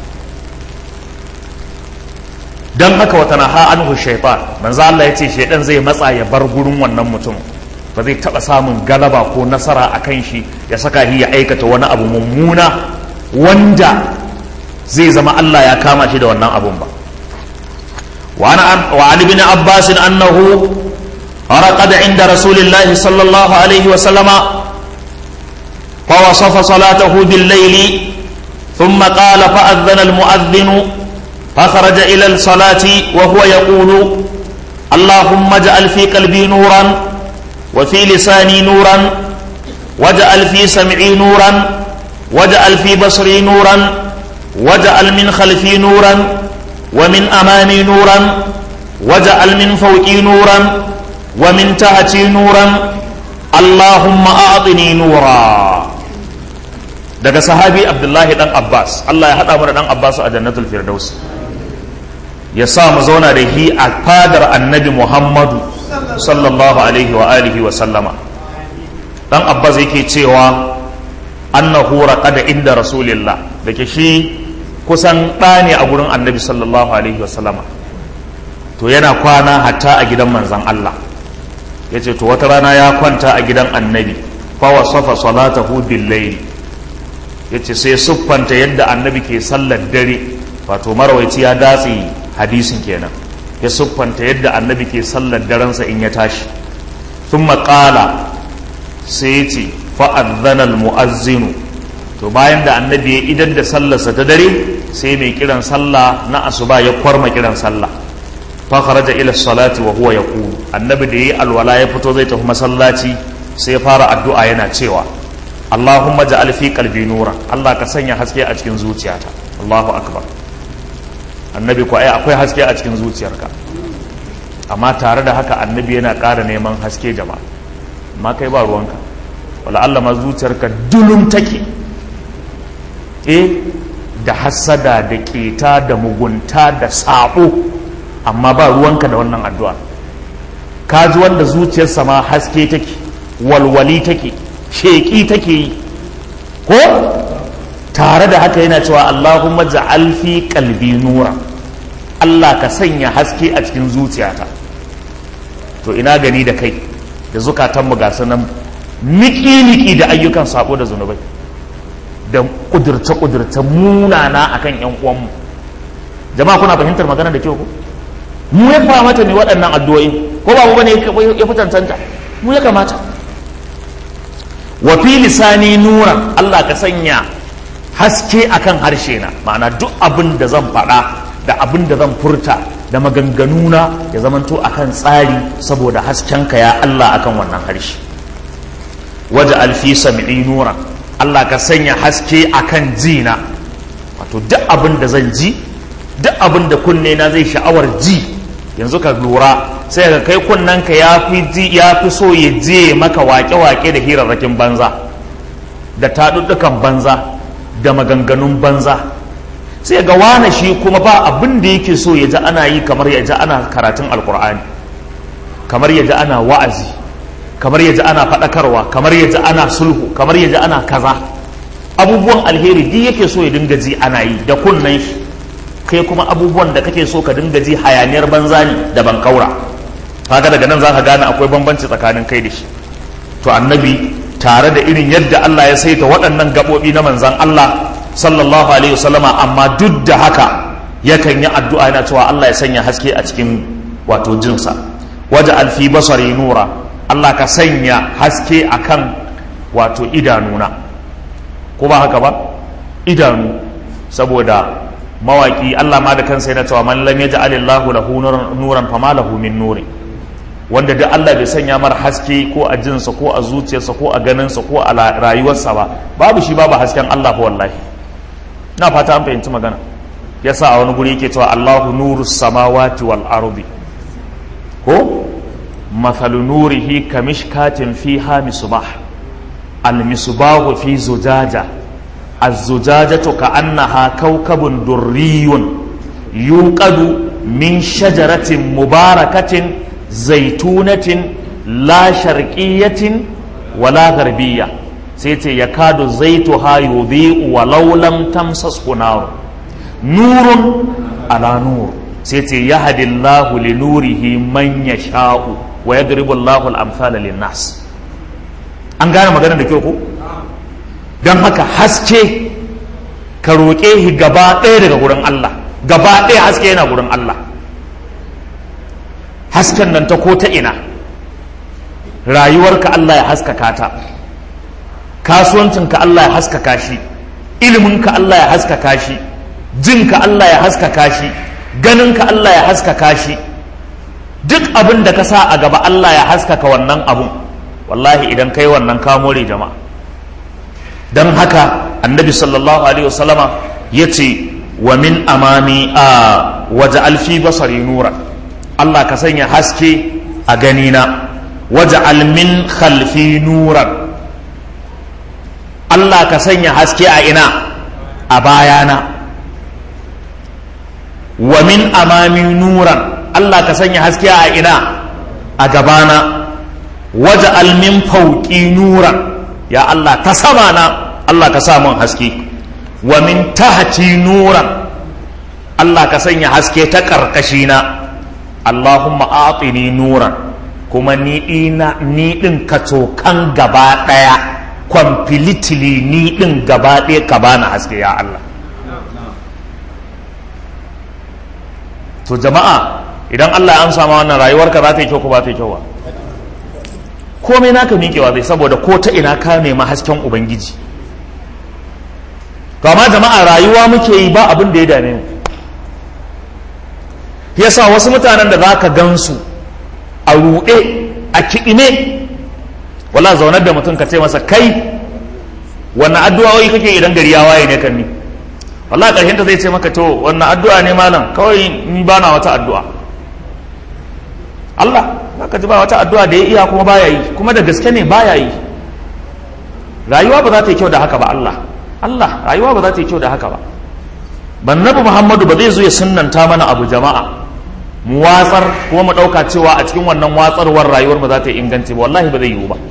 don haka wata na anhu shaitan manzo Allah ya ce shaitan zai matsa ya bar gurin wannan mutum ba zai taba samun galaba ko nasara a kan shi ya saka shi ya aikata wani abu mummuna wanda zai zama Allah ya kama shi da wannan abun ba wa an ibn abbas annahu رقد عند رسول الله صلى الله عليه وسلم فوصف صلاته بالليل ثم قال فأذن المؤذن فخرج إلى الصلاة وهو يقول اللهم اجعل في قلبي نورا وفي لساني نورا واجعل في سمعي نورا واجعل في بصري نورا واجعل من خلفي نورا ومن أمامي نورا واجعل من فوقي نورا ومن تحتي نورا اللهم أعطني نورا daga sahabi abdullahi dan abbas allah ya haɗa mu da dan abbas a jannatul firdaus ya sa mu zauna da hi a fadar annabi muhammadu sallallahu alaihi wa alihi wa sallama dan abbas yake cewa annahu raqada inda rasulillah da ke shi kusan ɗa ne a gurin annabi sallallahu alaihi wa sallama to yana kwana hatta a gidan manzan allah ya ce to wata rana ya kwanta a gidan annabi fa wasafa salatahu bil layli ya ce sai siffanta yadda annabi ke sallar dare wato marawaici ya datse hadisin kenan ya siffanta yadda annabi ke sallar darensa in ya tashi sun maƙala sai ya ce fa'adhanal mu'azzinu to bayan da annabi ya idan da sallarsa ta dare sai mai kiran sallah na asuba ya kwarma kiran sallah fa kharaja ila salati wa huwa yaqulu annabi da yayi alwala ya fito zai tafi masallaci sai ya fara addu'a yana cewa Allahumma ja'al fi qalbi nura Allah ka sanya haske a cikin zuciyata Allahu akbar annabi ko ai akwai haske a cikin zuciyarka amma tare da haka annabi yana ƙara neman haske jama'a amma kai ba ruwanka wala Allah ma zuciyarka dulum take eh da hasada da keta da mugunta da sabo amma ba ruwanka da wannan addu'a ka ji wanda zuciyarsa ma haske take walwali take sheƙi take yi ko tare da haka yana cewa Allahumma ja'al fi qalbi nura Allah ka sanya haske a cikin zuciyata to ina gani da kai da zukatanmu ga sanan niki-niki da ayyukan sabo da zunubai da kudurce-kudurce munana akan yan uwanmu jama'a kuna fahimtar magana da kyau ko mu ya mata ne waɗannan addu'o'i ko ba mu bane ya fi tantanta mu ya kamata wa fi lisani nuran Allah ka sanya haske akan harshe na ma'ana duk abin da zan faɗa da abin da zan furta da maganganuna ya zamanto akan tsari saboda haskenka ya Allah akan wannan harshe waje alfi sami'i nuran Allah ka sanya haske akan jina wato duk abin da zan ji duk abin da kunne na zai sha'awar ji yanzu ka lura sai ka kai kunnanka ya fi ji ya fi so ya je maka wake-wake da hirarrakin banza da taɗuɗɗukan banza da maganganun banza sai ga wane shi kuma ba abin da yake so ya ji ana yi kamar ya ji ana karatun alkur'ani kamar ya ji ana wa'azi kamar ya ji ana faɗakarwa kamar ya ji ana sulhu kamar ya ji ana kaza abubuwan alheri duk yake so ya dinga ji ana yi da kunnen shi kai kuma abubuwan da kake so ka dinga ji hayaniyar banza ne da ban kaura kaga daga nan za ka gane akwai bambanci tsakanin kai da shi to annabi tare da irin yadda Allah ya saita waɗannan gaɓoɓi na manzan Allah sallallahu alaihi wasallama amma duk da haka yakan yi addu'a yana cewa Allah ya sanya haske a cikin wato jinsa waje alfi basari nura Allah ka sanya haske akan wato idanuna ko ba haka ba idanu saboda mawaki Allah ma da kansa yana cewa man lam yaj'al Allahu lahu nuran fama lahu min nuri wanda da Allah bai sanya mar haske ko a jinsa ko a zuciyarsa ko a ganinsa ko a rayuwarsa ba babu shi babu hasken Allah fa wallahi na fata an fahimci magana yasa a wani guri yake cewa Allahu nuru samawati wal ardi ko mathalu nurihi kamishkatin fiha misbah al misbahu fi zujaja الزجاجة كأنها كوكب دري يوقد من شجرة مباركة زيتونة لا شرقية ولا غربية سيتي يكاد زيتها يضيء ولو لم تمسسه نار نور على نور سيتي يهدي الله لنوره من يشاء ويضرب الله الأمثال للناس an gane magana da kyau ko don haka haske ka roƙe shi gaba ɗaya daga gurin Allah gaba ɗaya haske yana gurin Allah hasken nan ta ko ta ina rayuwarka Allah ya haskaka ta kasuwancinka Allah ya haskaka shi iliminka Allah ya haskaka shi jinka Allah ya haskaka shi ganinka Allah ya haskaka shi duk abin da ka sa a gaba Allah ya haskaka wannan abun wallahi idan kai wannan ka more jama'a don haka annabi sallallahu alaihi wasallama ya ce wa min amami a waje alfi basari nura Allah ka sanya haske a ganina waje almin khalfi nuran Allah ka sanya haske a ina a bayana wa min amami nuran Allah ka sanya haske a ina a gabana waje almin fauki nuran ya Allah ta sama na Allah ka sa mun haske wa min tahti nuran Allah ka sanya haske ta karkashi na Allahumma atini nuran kuma ni ina ni din ka kan gaba daya completely ni din gaba daya ka bani haske ya Allah to jama'a idan Allah ya amsa ma wannan rayuwarka za ta yi kyau ko ba ta yi kyau ba komai naka miƙewa zai saboda ko ta ina ka nema hasken ubangiji to amma jama'a rayuwa muke yi ba abin da ya dame mu yasa wasu mutanen da za ka gansu a ruɗe a kiɗime wala zaunar da mutum ka ce masa kai wannan addu'o'i kake idan gari ya waye ne kan ni wallahi ƙarshen ta zai ce maka to wannan addu'a ne malam kawai ni ba na wata addu'a Allah ka ji ba wata addu'a da ya iya kuma baya yi kuma da gaske ne baya yi rayuwa ba za ta yi kyau da haka ba Allah Allah rayuwa ba za ta yi kyau da haka ba bannabi Muhammadu ba zai zo ya sunnanta mana abu jama'a mu watsar kuma mu ɗauka cewa a cikin wannan watsarwar rayuwar ba za ta yi inganci ba wallahi ba zai yiwu ba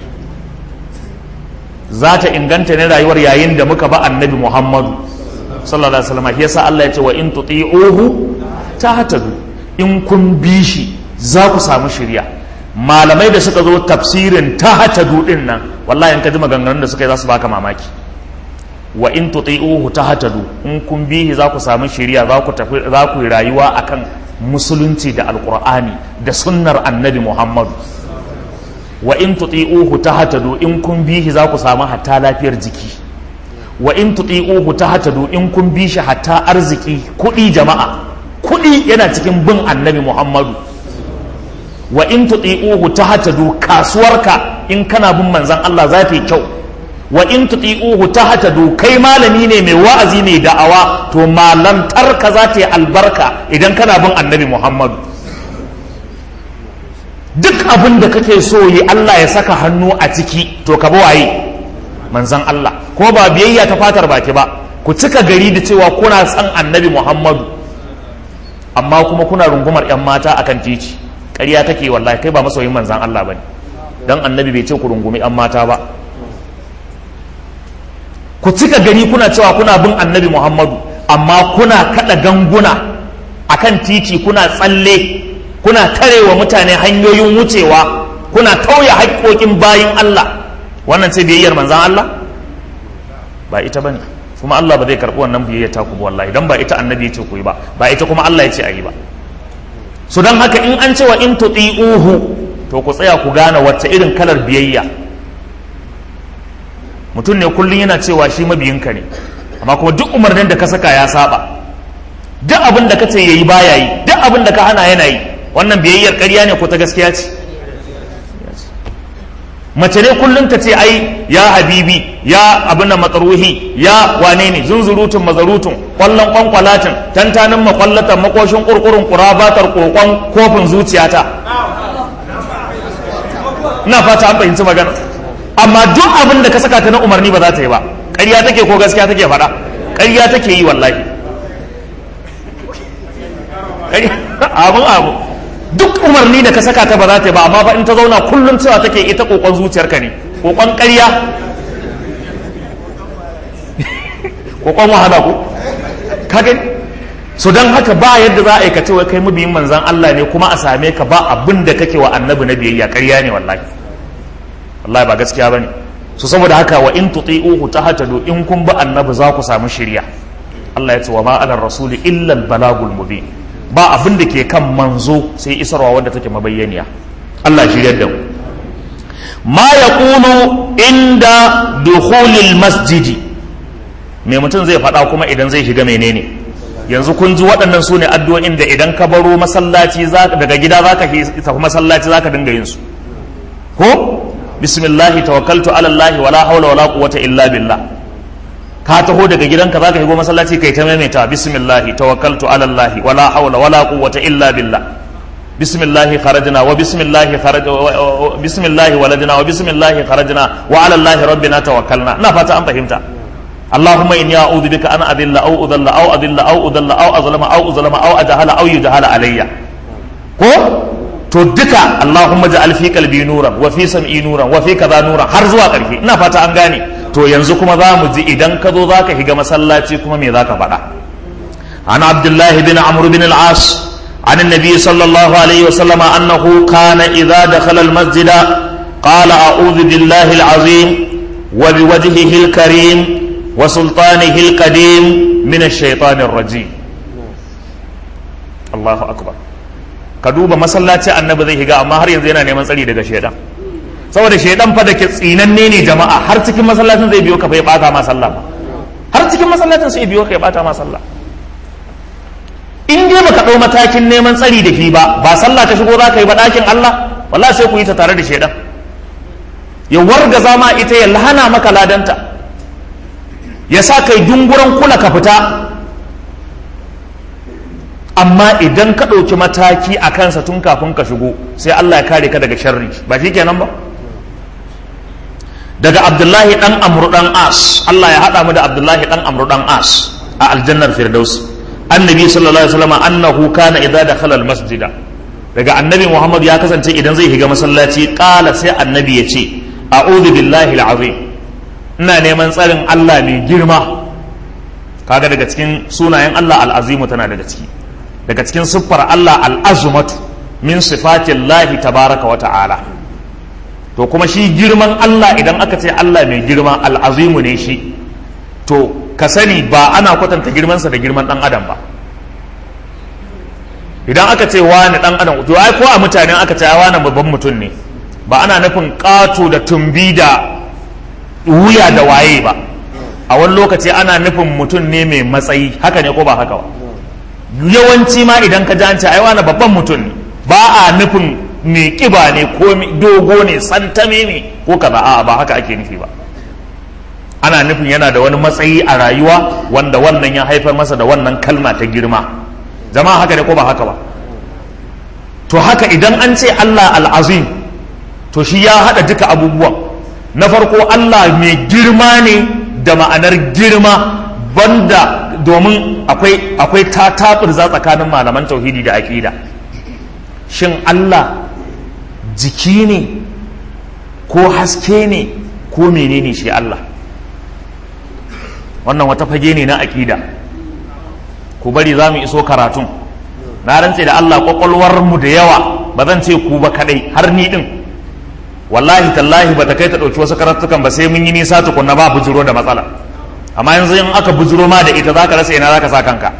za ta inganta ne rayuwar yayin da muka ba annabi Muhammadu sallallahu alaihi wasallam yasa Allah ya ce wa in tuti'uhu tahtadu in kun bi shi za ku samu shirya malamai da suka zo tafsirin tahtadu din nan wallahi in ka ji maganganun da suka yi za su baka mamaki wa in tuti'uhu tahtadu in kun bi shi za ku samu shirya za ku tafi za ku yi rayuwa akan musulunci da alqur'ani da sunnar annabi Muhammadu wa in tuti'uhu tahtadu in kun bi shi za ku samu hatta lafiyar jiki wa in tuti'uhu tahtadu in kun bi shi hatta arziki kuɗi jama'a kuɗi yana cikin bin annabi Muhammadu wa in tuti'uhu tahtadu kasuwarka in kana bin manzon Allah za ta yi kyau wa in tuti'uhu tahtadu kai malami ne mai wa'azi ne da'awa to malantarka za ta yi albarka idan kana bin annabi Muhammadu duk abin da kake so yi Allah ya saka hannu a ciki to ka waye manzan Allah ko ba biyayya ta fatar baki ba ku cika gari da cewa kuna san annabi Muhammadu amma kuma kuna rungumar yan mata akan titi ƙarya take wallahi kai ba masoyin manzan Allah bane dan annabi bai ce ku rungumi yan mata ba ku cika gari kuna cewa kuna bin annabi Muhammadu amma kuna kada ganguna akan titi kuna tsalle kuna tarewa mutane hanyoyin wucewa kuna tauye haƙƙoƙin bayin Allah wannan ce biyayyar manzan Allah ba ita bane kuma Allah ba zai karɓi wannan biyayya ta ku wallahi dan ba ita annabi ya ce ku yi ba ba ita kuma Allah ya ce a yi ba so dan haka in an cewa in tuti'uhu to ku tsaya ku gane wacce irin kalar biyayya mutum ne kullum yana cewa shi mabiyinka ne amma kuma duk umarnin da ka saka ya saba duk abin da ka ce yayi baya yi duk abin da ka hana yana yi wannan biyayyar ƙarya ne ko ta gaskiya ce mace ne kullum ta ce ai ya habibi ya abin da matsaruhi ya wane ne zunzurutun mazarutun kwallon kwankwalatin tantanin makwallatan makoshin kurkurun kurabatar kokon kofin zuciyata ina fata an fahimci magana amma duk abin da ka saka ta na umarni ba za ta yi ba ƙarya take ko gaskiya take faɗa ƙarya take yi wallahi abin abu duk umarni da ka saka ta ba za ta yi ba amma fa in ta zauna kullum cewa take ita kokon zuciyarka ne kokon ƙarya kokon wahala ko kage so don haka ba yadda za a yi ka ce wai kai mabiyin manzan Allah ne kuma a same ka ba abin da kake wa annabi na biyayya ƙarya ne wallahi wallahi ba gaskiya bane so saboda haka wa in tuti'uhu tahtadu in kun ba annabi za ku samu shirya Allah ya ce wa ma ala rasuli illa al balagul mubin ba abin da ke kan manzo sai isarwa wadda take mabayyaniya Allah shiryar da mu ma ya kunu inda dukhulil masjidi me mutum zai faɗa kuma idan zai shiga menene yanzu kun ji waɗannan su ne addu'o'in da idan ka baro masallaci daga gida za ka tafi masallaci za ka dinga yin su ko bismillahi tawakkaltu ala Allah wala hawla wala quwwata illa billah ka taho daga gidanka za ka shigo masallaci kai ta maimaita bismillahi tawakkaltu ala Allah wala hawla wala quwwata illa billah bismillahi kharajna wa bismillahi kharaj bismillahi waladna wa bismillahi kharajna wa ala Allah rabbina tawakkalna ina fata an fahimta اللهم إني أعوذ بك أن أذل أو أذل أو أذل أو أذل أو أظلم أو أظلم أو أجهل أو يجهل علي ko to duka Allahumma ja'al fi qalbi nuran wa fi sam'i nuran wa fi kaza nuran har zuwa ƙarshe ina fata an gane to yanzu kuma za mu ji idan ka zo zaka shiga masallaci kuma me zaka faɗa an Abdullah bin Amr bin al-As عن النبي صلى الله عليه وسلم أنه كان إذا دخل المسجد قال أعوذ بالله العظيم وبوجهه الكريم وسلطانه القديم من الشيطان الرجيم الله أكبر ka duba masallaci annabi zai higa amma har yanzu yana neman tsari daga shaidan saboda shaidan fa da ke tsinanne ne jama'a har cikin masallacin zai biyo ka fa ya bata ma sallah har cikin masallacin sai biyo ka ya bata ma sallah in dai baka dau matakin neman tsari da shi ba ba sallah ta shigo za ka yi ba dakin Allah wallahi sai ku yi ta tare da shaidan ya warga zama ita ya lahana maka ladanta ya sa kai dunguran kula ka fita amma idan ka ɗauki mataki a kansa tun kafin ka shigo sai Allah ya kare ka daga sharri ba shi kenan ba daga abdullahi ɗan amru ɗan as Allah ya haɗa mu da abdullahi ɗan amru ɗan as a aljannar firdaus annabi sallallahu alaihi wasallam annahu kana idza dakhala almasjida daga annabi muhammad ya kasance idan zai shiga masallaci qala sai annabi ya ce a'udhu billahi alazim ina neman tsarin Allah mai girma kaga daga cikin sunayen Allah al'azimu tana daga ciki daga cikin siffar Allah al'azumatu min sifatin lahi tabaraka wa ta'ala to kuma shi girman Allah idan aka ce Allah mai girma al'azimu ne shi to ka sani ba ana kwatanta girmansa da girman ɗan adam ba idan aka ce wani ɗan adam to ai ko a mutane aka ce wani babban mutum ne ba ana nufin ƙato da tumbi da wuya da waye ba a wani lokaci ana nufin mutum ne mai matsayi haka ne ko ba haka ba yawanci ma idan ka ji ai wani babban mutum ne ba a nufin mai kiba ne ko dogo ne santame ne ko kaza a ba haka ake nufi ba ana nufin yana da wani matsayi a rayuwa wanda wannan ya haifar masa da wannan kalma ta girma jama'a haka ne ko ba haka ba to haka idan an ce Allah al'azim to shi ya haɗa duka abubuwan na farko Allah mai girma ne da ma'anar girma banda domin akwai akwai za tsakanin malaman tauhidi da aƙida shin Allah jiki ne ko haske ne ko menene shi Allah wannan wata fage ne na aƙida ku bari za mu iso karatun na rantse da Allah mu da yawa ba zan ce ku ba kadai har ni din wallahi tallahi ba ta kai ta ɗauki wasu karatukan ba sai mun yi nisa tukunna ba bujuro da matsala amma yanzu in aka bujuro ma da ita zaka rasa ina zaka sa kanka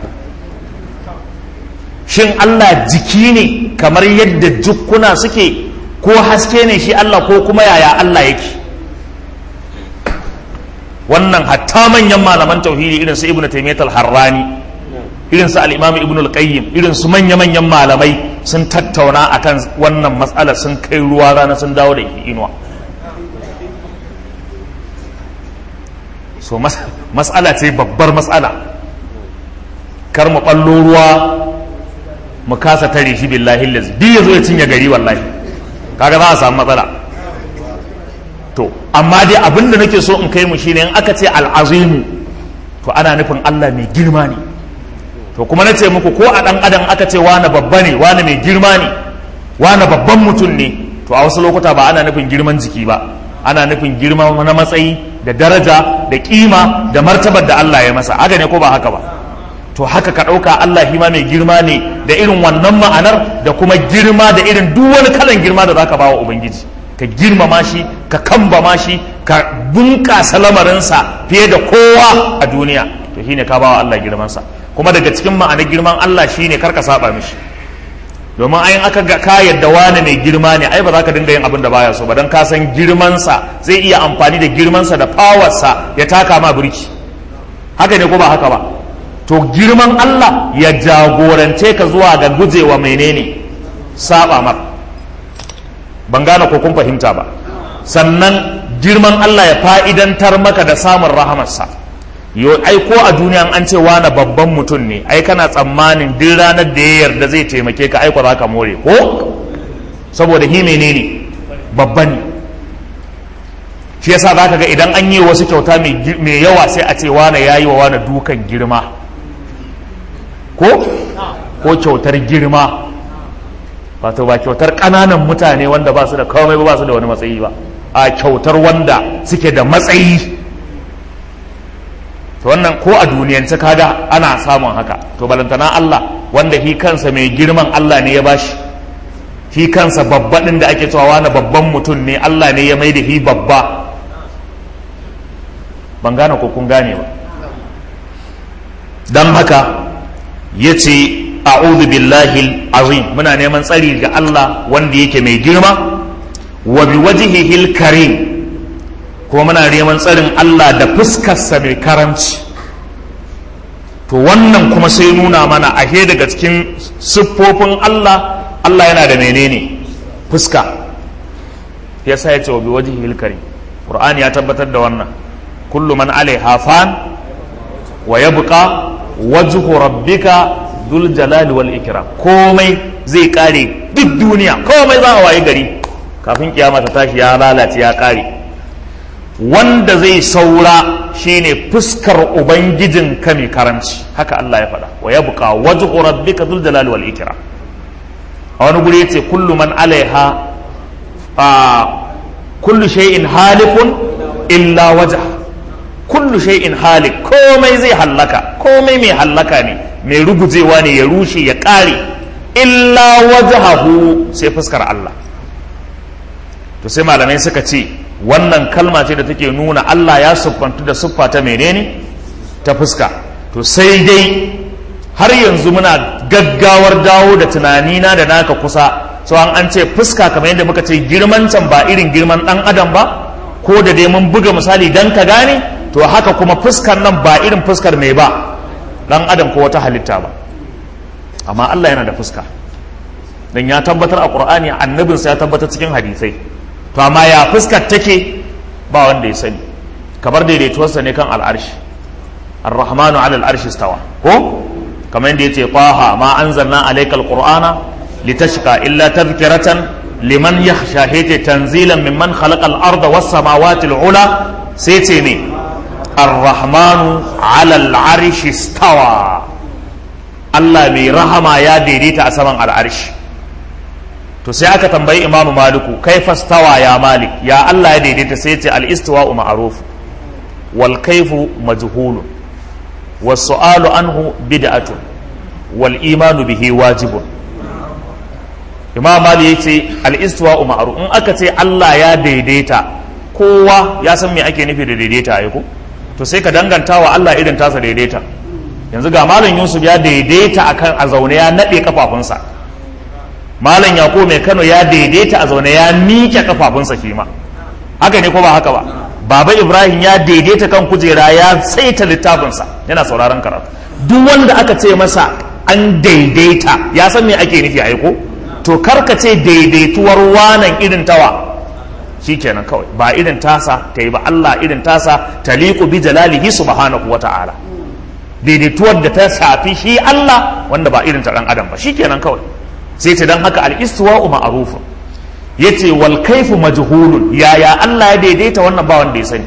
shin Allah jiki ne kamar yadda jukkuna suke ko haske ne shi Allah ko kuma yaya Allah yake wannan hatta manyan malaman tauhidi irin su ibnu taymiyyah al-harrani irin su al-imam ibnu al-qayyim irin su manya manyan malamai sun tattauna akan wannan matsalar sun kai ruwa rana sun dawo da inuwa so matsala ce babbar matsala kar mu ɓallo ruwa mu kasa tare shi billahi lazi duk ya zo ya cinye gari wallahi kaga za a samu matsala to amma dai abin da nake so in kai mu shine in aka ce al'azimu to ana nufin Allah mai girma ne to kuma na ce muku ko a ɗan adam aka ce wani babba ne wani mai girma ne wani babban mutum ne to a wasu lokuta ba ana nufin girman jiki ba ana nufin girma na matsayi da daraja da kima da martabar da Allah ya masa haka ne ko ba haka ba to haka ka ɗauka Allah shi ma mai girma ne da irin wannan ma'anar da kuma girma da irin duk wani kalan girma da zaka bawa ubangiji ka girmama shi ka kambama shi ka bunƙasa lamarinsa fiye da kowa a duniya to shine ka bawa Allah girmansa kuma daga cikin ma'anar girman Allah shine kar ka saba mishi domin ayin aka ga ka yadda wani mai girma ne ai ba za ka dinga yin abin da baya so ba don ka san girmansa zai iya amfani da girmansa da fawarsa ya taka ma birki haka ne ko ba haka ba to girman Allah ya jagorance ka zuwa ga gujewa menene saba mar ban gane ko kun fahimta ba sannan girman Allah ya fa'idantar maka da samun rahamarsa yo ai ko a duniya an ce wani babban mutum ne ai kana tsammanin duk ranar da ya yarda zai taimake ka aiko za ka more ko saboda hi menene babban ne shi yasa za ka ga idan an yi wasu kyauta mai yawa sai a ce wane ya yi wa wane dukan girma ko ko kyautar girma wato ba kyautar ƙananan mutane wanda ba su da komai ba su da wani matsayi ba a kyautar wanda suke da matsayi to wannan ko a duniyance kaga ana samun haka to balantana Allah wanda hi kansa mai girman Allah ne ya bashi hi kansa babba din da ake cewa wani babban mutum ne Allah ne ya mai da hi babba ban gane ko kun gane ba don haka ya ce a'udhu billahi azim muna neman tsari ga Allah wanda yake mai girma wa bi wajhihi karim kuma muna neman tsarin Allah da fuskarsa mai karamci to wannan kuma sai nuna mana ahe daga cikin siffofin Allah Allah yana da menene fuska yasa ya ce wa bi wajhihi karim Qur'ani ya tabbatar da wannan kullu man alaiha fan wa yabqa wajhu rabbika dul jalali wal ikram komai zai kare duk duniya komai za a waye gari kafin kiyama ta tashi ya lalace ya kare wanda zai saura shine fuskar ubangijin ka mai karanci haka Allah ya faɗa wa yabqa wajhu rabbika dul jalali wal ikram a wani guri yace kullu man alaiha a kullu shay'in halikun illa wajha kullu shay'in halik komai zai hallaka komai mai hallaka ne mai rugujewa ne ya rushe ya ƙare illa wajhahu sai fuskar Allah to sai malamai suka ce wannan kalma ce da take nuna Allah ya siffantu da siffa ta menene ta fuska to sai dai har yanzu muna gaggawar dawo da tunanina da naka kusa so an an ce fuska kamar yadda muka ce girman can ba irin girman dan adam ba ko da dai mun buga misali dan ka gane to haka kuma fuskar nan ba irin fuskar mai ba dan adam ko wata halitta ba amma Allah yana da fuska dan ya tabbatar a Qur'ani annabinsa ya tabbatar cikin hadisai to amma ya fuskar take ba wanda ya sani kamar daidaituwarsa ne kan al'arshi ar-rahmanu 'ala al-arshi istawa ko kamar yadda yace taha ma anzalna alayka al-qur'ana litashqa illa tadhkiratan liman yakhsha hete tanzilan mimman khalaqa al-arda was samawati al-ula sai ce ne ar-rahmanu 'ala al-arshi istawa Allah mai rahama ya daidaita a saman al'arshi to sai aka tambayi imamu maliku kai fastawa ya malik ya Allah ya daidaita sai ce al-istiwa'u ma'ruf wal kayfu majhulun was su'alu anhu bid'atun wal imanu bihi wajibun imam malik yace al-istiwa'u ma'ruf in aka ce Allah ya daidaita kowa ya san me ake nufi da daidaita ai ko to sai ka danganta wa Allah irin tasa daidaita yanzu ga malam Yusuf ya daidaita akan a zaune ya nade kafafunsa malam yako mai kano ya daidaita a zaune ya miƙe kafafunsa shi ma haka ne ko ba haka ba baba ibrahim ya daidaita kan kujera ya tsaita littafinsa yana sauraron karatu duk wanda aka ce masa an daidaita ya san me ake nufi aiko to karka ce daidaituwar wanan irin tawa kenan kawai ba irin tasa ta yi ba allah irin tasa taliqu bi jalalihi subhanahu wa ta'ala daidaituwar da ta shafi shi allah wanda ba irin ta dan adam ba shikenan kawai sai ce don haka al'istuwa'u ma'arufu ya ce wal kaifu majhulun yaya Allah ya daidaita wannan ba wanda ya sani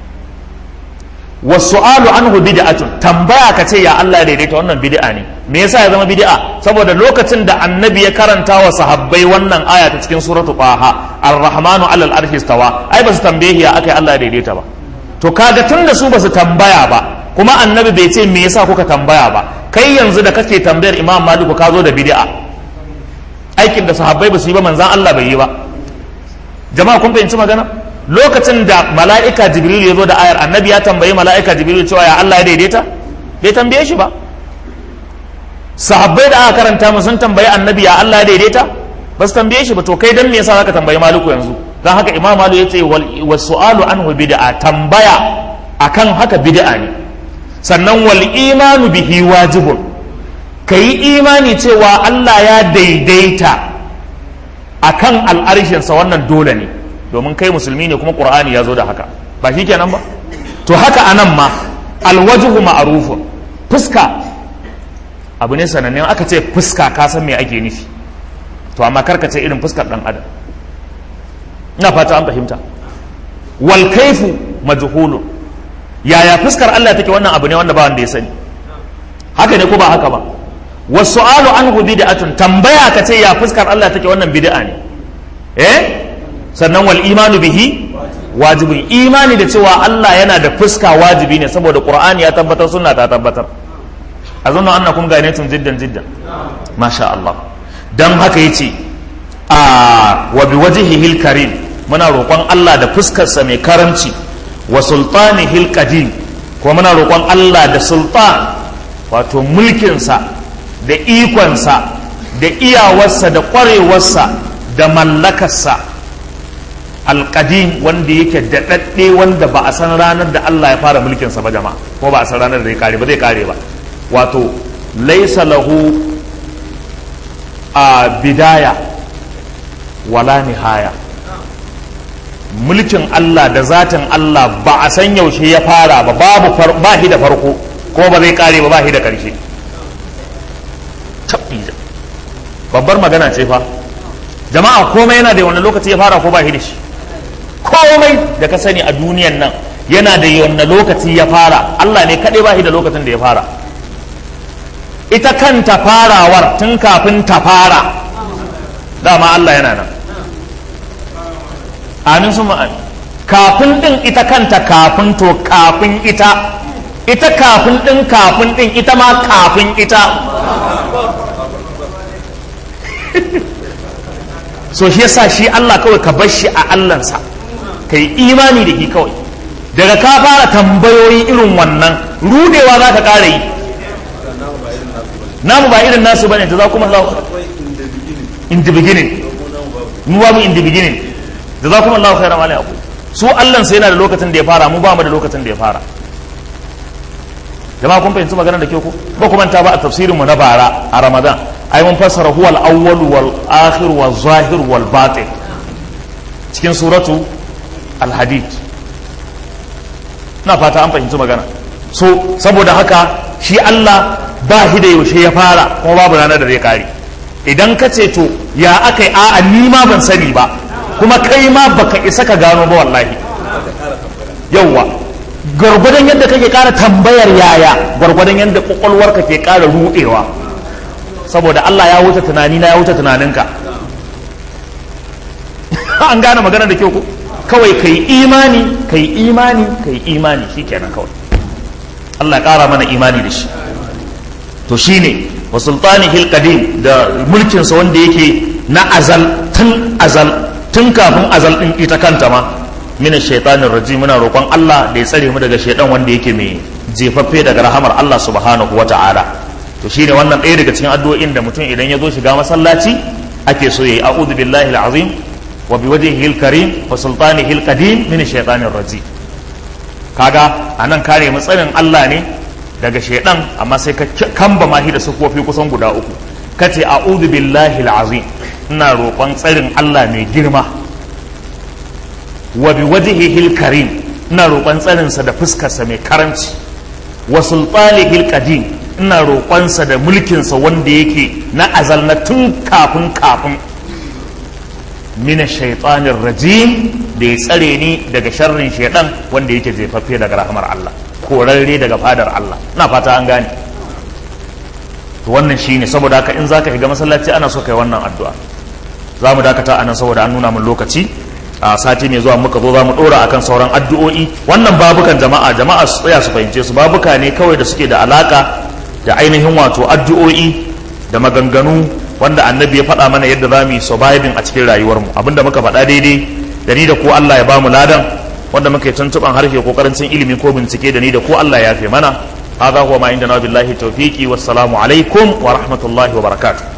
wasu alu anhu bid'atun tambaya ka ce ya Allah ya daidaita wannan bid'a ne me yasa ya zama bid'a saboda lokacin da annabi ya karanta wa sahabbai wannan aya ta cikin suratu qaha ar-rahmanu alal arshi istawa ai ba su tambaye ya akai Allah ya daidaita ba to kaga tunda su ba su tambaya ba kuma annabi bai ce me yasa kuka tambaya ba kai yanzu da kake tambayar imam maliku ka zo da bid'a aikin da sahabbai ba su yi ba manzan Allah bai yi ba jama'a kun fahimci magana lokacin da mala'ika jibril ya zo da ayar annabi ya tambayi mala'ika jibril cewa ya Allah ya daidaita bai tambaye shi ba sahabbai da aka karanta mu sun tambayi annabi ya Allah ya daidaita ba su tambaye shi ba to kai dan me yasa zaka tambayi maliku yanzu dan haka imam malik ya ce was su'alu anhu bid'a tambaya akan haka bid'a ne sannan wal imanu bihi wajibun ka yi imani cewa Allah ya daidaita akan al'arshinsa wannan dole ne domin kai musulmi ne kuma ƙur'ani ya zo da haka ba shi kenan ba to haka anan ma alwajuhu ma'arufun fuska abu ne sanannen aka ce fuska ka san me ake nufi to amma karka ce irin fuskar dan adam ina fata an fahimta wal kaifu majhulun yaya fuskar Allah take wannan abu ne wanda ba wanda ya sani haka ne ko ba haka ba wasu'alu anhu bid'atun tambaya ka ce ya fuskar Allah take wannan bid'a ne eh sannan wal imanu bihi wajibin imani da cewa Allah yana da fuska wajibi ne saboda Qur'ani ya tabbatar sunna ta tabbatar azunnu annakum ganatun jiddan jiddan masha Allah dan haka yace a wa biwajhihi karim muna roƙon Allah da fuskarsa mai karamci wa sultanihil qadim ko muna roƙon Allah da sultan wato mulkinsa da ikonsa da iyawarsa da ƙwarewarsa da mallakarsa alƙadim wanda yake daɗaɗɗe wanda ba a san ranar da Allah ya fara mulkinsa ba jama'a ko ba a san ranar da zai kare ba zai kare ba wato laisa lahu a bidaya wala nihaya mulkin Allah da zatin Allah ba a san yaushe ya fara ba babu ba shi da farko ko ba zai kare ba ba shi da ƙarshe babbar magana ce fa jama'a komai yana da wani lokaci ya fara ko ba shi da shi komai da ka sani a duniyan nan yana da wani lokaci ya fara Allah ne kaɗai ba shi da lokacin da ya fara ita kanta farawar tun kafin ta fara dama Allah yana nan amin sun ma'ani kafin ɗin ita kanta kafin to kafin ita ita kafin ɗin kafin ɗin ita ma kafin ita so shi yasa shi Allah kawai ka bar shi a Allahnsa ka yi imani da shi kawai daga ka fara tambayoyi irin wannan rudewa za ka ƙara yi namu ba irin nasu bane da za kuma Allah in the beginning mu ba mu in the beginning da za kuma Allah khairan alai abu su Allah sai yana da lokacin da ya fara mu ba mu da lokacin da ya fara jama'a kun fahimci maganar da ke ku ba kuma ta ba a tafsirin mu na bara a Ramadan ai mun fassara huwa al-awwal wal akhir wal zahir wal batin cikin suratu al-hadid na fata an fahimci magana so saboda haka shi Allah ba shi da yaushe ya fara kuma babu ranar da zai kare idan ka ce to ya aka yi a'a ni ma ban sani ba kuma kai ma baka isa ka gano ba wallahi yauwa gwargwadon yadda kake kara tambayar yaya gwargwadon yadda kwakwalwarka ke kara rudewa saboda Allah ya wuce tunani na ya wuce tunaninka an gane magana da kyau ko kawai kai imani kai imani kai imani shikenan kawai Allah ya kara mana imani da shi to shine wa sultanihil qadim da mulkinsa wanda yake na azal tun azal tun kafin azal din ita kanta ma mina shaitanin rajim muna roƙon Allah da ya tsare mu daga shaitan wanda yake mai jefaffe daga rahamar Allah subhanahu wa ta'ala to shine wannan ɗaya daga cikin addu'o'in da mutum idan ya zo shiga masallaci ake so yayi a'udhu billahi al-azim wa biwajhihi al-karim wa sultanihi al-qadim min shaitanir rajim kaga anan kare mu tsarin Allah ne daga shaidan amma sai ka kamba mahi da sufofi kusan guda uku kace a'udhu billahi al-azim ina roƙon tsarin Allah mai girma wa bi wajhihi al-karim ina roƙon tsarin sa da fuskar sa mai karanci wa sultanihi al-qadim ina roƙon sa da mulkin sa wanda yake na azal na tun kafin kafin min shaitanir rajim da ya tsare ni daga sharrin shaidan wanda yake jefaffe daga rahmar Allah korarre daga fadar Allah na fata an gane to wannan shine saboda haka in zaka shiga masallaci ana so kai wannan addu'a za mu dakata anan saboda an nuna mun lokaci a sati mai zuwa muka zo za mu dora akan sauran addu'o'i wannan babukan jama'a jama'a su tsaya su fahimce su babuka ne kawai da suke da alaka da ainihin wato addu'o'i da maganganu wanda annabi ya faɗa mana yadda za mu yi surviving a cikin rayuwarmu abinda muka faɗa daidai da ni da ko Allah ya ba mu ladan wanda muka yi tuntuɓan harshe ko karancin ilimi ko bincike da ni da ko Allah ya fi mana هذا هو ما عندنا بالله التوفيق والسلام عليكم ورحمة الله وبركاته